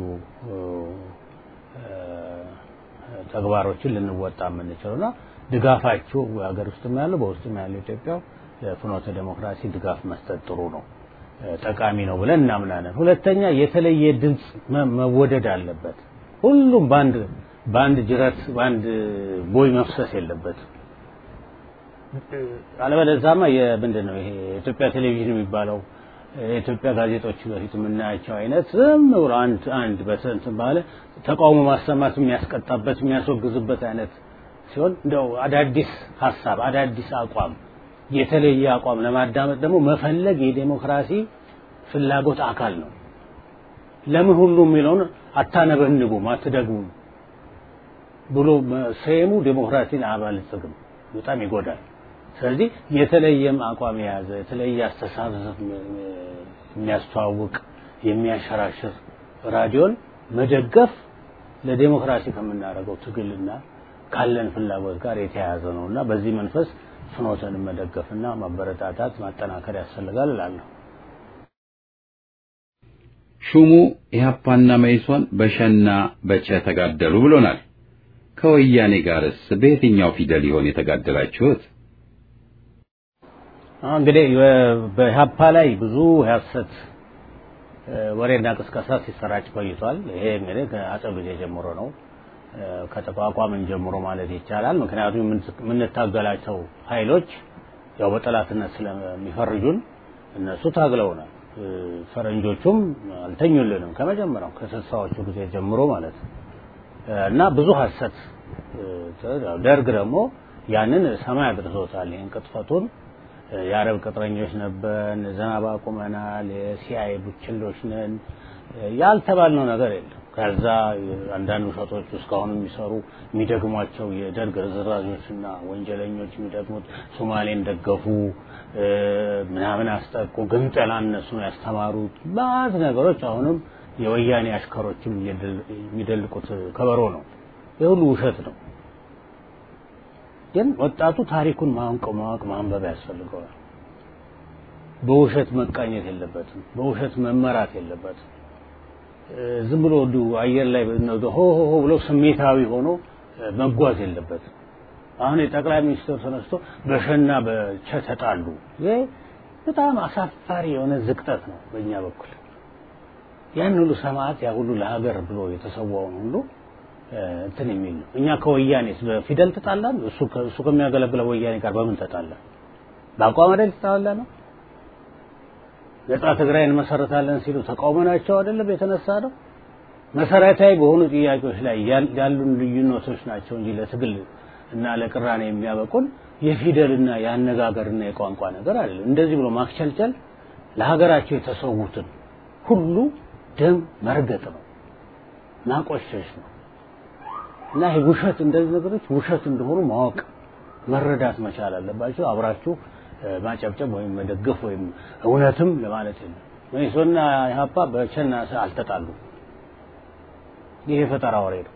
[SPEAKER 4] ተግባሮችን ልንወጣ የምንችለውና ድጋፋችሁ ሀገር ውስጥም ያለው በውስጥም ያለው ኢትዮጵያ ለፍኖተ ዴሞክራሲ ድጋፍ መስጠት ጥሩ ነው፣ ጠቃሚ ነው ብለን እናምናለን። ሁለተኛ የተለየ ድምፅ መወደድ አለበት። ሁሉም በአንድ በአንድ ጅረት በአንድ ቦይ መፍሰስ የለበትም። አለበለዛማ የምንድን ነው ይሄ የኢትዮጵያ ቴሌቪዥን የሚባለው የኢትዮጵያ ጋዜጦች በፊት የምናያቸው አይነት ዝም ብሎ አንድ አንድ በስንት ባለ ተቃውሞ ማሰማት የሚያስቀጣበት የሚያስወግዝበት አይነት ሲሆን እንደው አዳዲስ ሀሳብ አዳዲስ አቋም የተለየ አቋም ለማዳመጥ ደግሞ መፈለግ የዴሞክራሲ ፍላጎት አካል ነው። ለምን ሁሉ የሚለውን አታነበንቡም፣ አትደግሙም ብሎ ሰየሙ ዴሞክራሲን አያበለጽግም፣ በጣም ይጎዳል። ስለዚህ የተለየም አቋም የያዘ የተለየ አስተሳሰብ የሚያስተዋውቅ የሚያሸራሽር ራዲዮን መደገፍ ለዴሞክራሲ ከምናደርገው ትግልና ካለን ፍላጎት ጋር የተያያዘ ነው እና በዚህ መንፈስ ፍኖተን መደገፍና ማበረታታት ማጠናከር ያስፈልጋል እላለሁ።
[SPEAKER 1] ሹሙ ኢህአፓና መኢሶን በሸና በቸ ተጋደሉ ብሎናል። ከወያኔ ጋርስ በየትኛው ፊደል ይሆን የተጋደላችሁት?
[SPEAKER 4] እንግዲህ በኢህአፓ ላይ ብዙ የሐሰት ወሬና ቅስቀሳ ሲሰራጭ ቆይቷል። ይሄ እንግዲህ ከአጼው ጊዜ ጀምሮ ነው ከተቋቋምን ጀምሮ ማለት ይቻላል። ምክንያቱም የምንታገላቸው ኃይሎች ያው በጠላትነት ስለሚፈርጁን እነሱ ታግለውናል። ፈረንጆቹም አልተኙልንም ከመጀመሪያው ከስልሳዎቹ ጊዜ ጀምሮ ማለት ነው እና ብዙ ሐሰት ደርግ ደግሞ ያንን ሰማይ አድርሶታል። ይህን ቅጥፈቱን የአረብ ቅጥረኞች ነበርን፣ ዝናብ አቁመናል፣ የሲአይኤ ቡችሎች ነን ያልተባልነው ነገር የለም። ከዛ አንዳንድ ውሸቶች እስካሁን የሚሰሩ የሚደግሟቸው የደርግ ርዝራዦችና ወንጀለኞች የሚደግሙት ሶማሌን ደገፉ፣ ምናምን አስጠቁ፣ ግንጠላ እነሱ ነው ያስተማሩት ባዝ ነገሮች አሁንም የወያኔ አሽከሮችም የሚደልቁት ከበሮ ነው። የሁሉ ውሸት ነው። ግን ወጣቱ ታሪኩን ማወቅ ማወቅ ማንበብ ያስፈልገዋል። በውሸት መቃኘት የለበትም። በውሸት መመራት የለበትም። ዝም ብሎ እንዲሁ አየር ላይ ሆ ሆ ሆ ብሎ ስሜታዊ ሆኖ መጓዝ የለበትም። አሁን የጠቅላይ ሚኒስትር ተነስቶ በሸና በቸ ተጣሉ። ይሄ በጣም አሳፋሪ የሆነ ዝቅጠት ነው በእኛ በኩል ያን ሁሉ ሰማዕት ያ ሁሉ ለሀገር ብሎ የተሰዋውን ሁሉ እንትን የሚል ነው። እኛ ከወያኔስ በፊደል ተጣላን? እሱ እሱ ከሚያገለግለው ወያኔ ጋር በምን ተጣላን? በአቋም አይደል ተጣላ ነው። ነጻ ትግራይን እንመሰረታለን ሲሉ ተቃውመናቸው አይደለም የተነሳ ነው። መሰረታዊ በሆኑ ጥያቄዎች ላይ ያሉን ልዩነቶች ናቸው እንጂ ለትግል እና ለቅራኔ የሚያበቁን የፊደልና የአነጋገርና የቋንቋ ነገር አይደለም። እንደዚህ ብሎ ማክቸልቸል ለሀገራቸው የተሰዉትን ሁሉ ደም መርገጥ ነው፣ ማቆሸሽ ነው። እና ይሄ ውሸት እንደዚህ ነገሮች ውሸት እንደሆኑ ማወቅ መረዳት መቻል አለባቸው። አብራችሁ ማጨብጨብ ወይም መደገፍ ወይም እውነትም ለማለት የለም። መኢሶንና ኢህአፓ በቸና አልተጣሉ። ይሄ ፈጠራ ወሬ ነው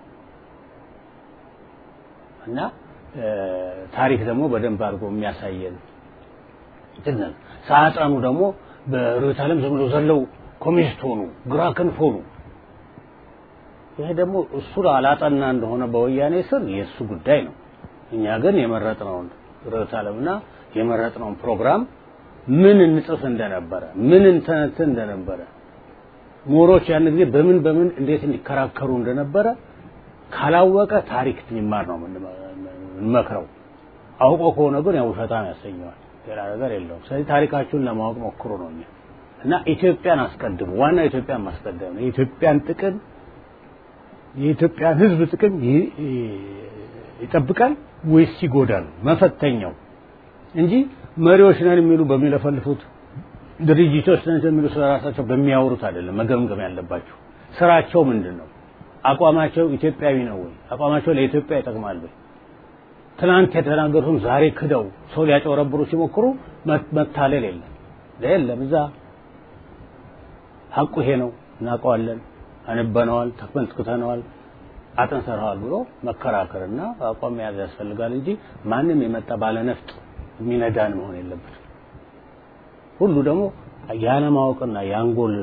[SPEAKER 4] እና ታሪክ ደግሞ በደንብ አድርጎ የሚያሳየን እንትን ሳያጠኑ ደግሞ በርዕዮተ ዓለም ዝም ብሎ ዘለው ኮሚኒስት ሆኑ፣ ግራ ክንፍ ሆኑ። ይሄ ደግሞ እሱ አላጠና እንደሆነ በወያኔ ስር የእሱ ጉዳይ ነው። እኛ ግን የመረጥነውን ርዕዮተ ዓለምና የመረጥነውን ፕሮግራም ምን እንጽፍ እንደነበረ ምን እንተነትን እንደነበረ ምሁሮች ያን ጊዜ በምን በምን እንዴት እንዲከራከሩ እንደነበረ ካላወቀ ታሪክ የሚማር ነው የምንመክረው። አውቆ ከሆነ ግን ያው ውሸታም ያሰኘዋል። ሌላ ነገር የለውም። ስለዚህ ታሪካችሁን ለማወቅ ሞክሩ ነው እኛ እና ኢትዮጵያን አስቀድሙ። ዋናው ኢትዮጵያን ማስቀደም ነው። የኢትዮጵያን ጥቅም የኢትዮጵያን ሕዝብ ጥቅም ይጠብቃል ወይስ ይጎዳል? መፈተኛው እንጂ መሪዎች ነን የሚሉ በሚለፈልፉት ድርጅቶች ነን የሚሉ ስለራሳቸው በሚያወሩት አይደለም መገምገም ያለባቸው። ስራቸው ምንድን ነው? አቋማቸው ኢትዮጵያዊ ነው ወይ? አቋማቸው ለኢትዮጵያ ይጠቅማል ወይ? ትናንት የተናገሩትን ዛሬ ክደው ሰው ሊያጨበረብሩ ሲሞክሩ መታለል የለም የለም። እዛ ሀቁ ይሄ ነው፣ እናውቀዋለን፣ አንበነዋል፣ ተመልክተነዋል፣ አጥንተነዋል ብሎ መከራከርና አቋም መያዝ ያስፈልጋል እንጂ ማንም የመጣ ባለነፍጥ የሚነዳን መሆን የለበትም። ሁሉ ደግሞ ያለማወቅና የአንጎል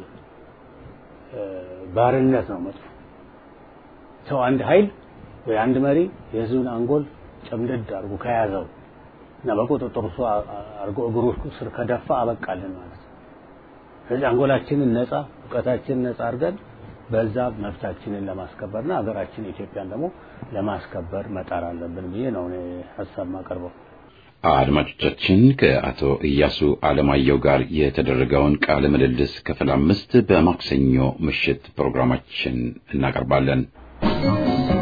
[SPEAKER 4] ባርነት ነው መጥፎ። ሰው አንድ ኃይል ወይ አንድ መሪ የህዝብን አንጎል ጨምደድ አድርጎ ከያዘው እና በቁጥጥር እሱ አድርጎ እግሩ ስር ከደፋ አበቃልን ማለት ነው። ስለዚህ አንጎላችንን ነፃ እውቀታችንን ነፃ አድርገን በዛ መብታችንን ለማስከበርና ሀገራችን ኢትዮጵያን ደግሞ ለማስከበር መጣር አለብን ብዬ ነው እኔ ሀሳብ ማቀርበው።
[SPEAKER 1] አድማጮቻችን ከአቶ ኢያሱ አለማየሁ ጋር የተደረገውን ቃለ ምልልስ ክፍል አምስት በማክሰኞ ምሽት ፕሮግራማችን እናቀርባለን።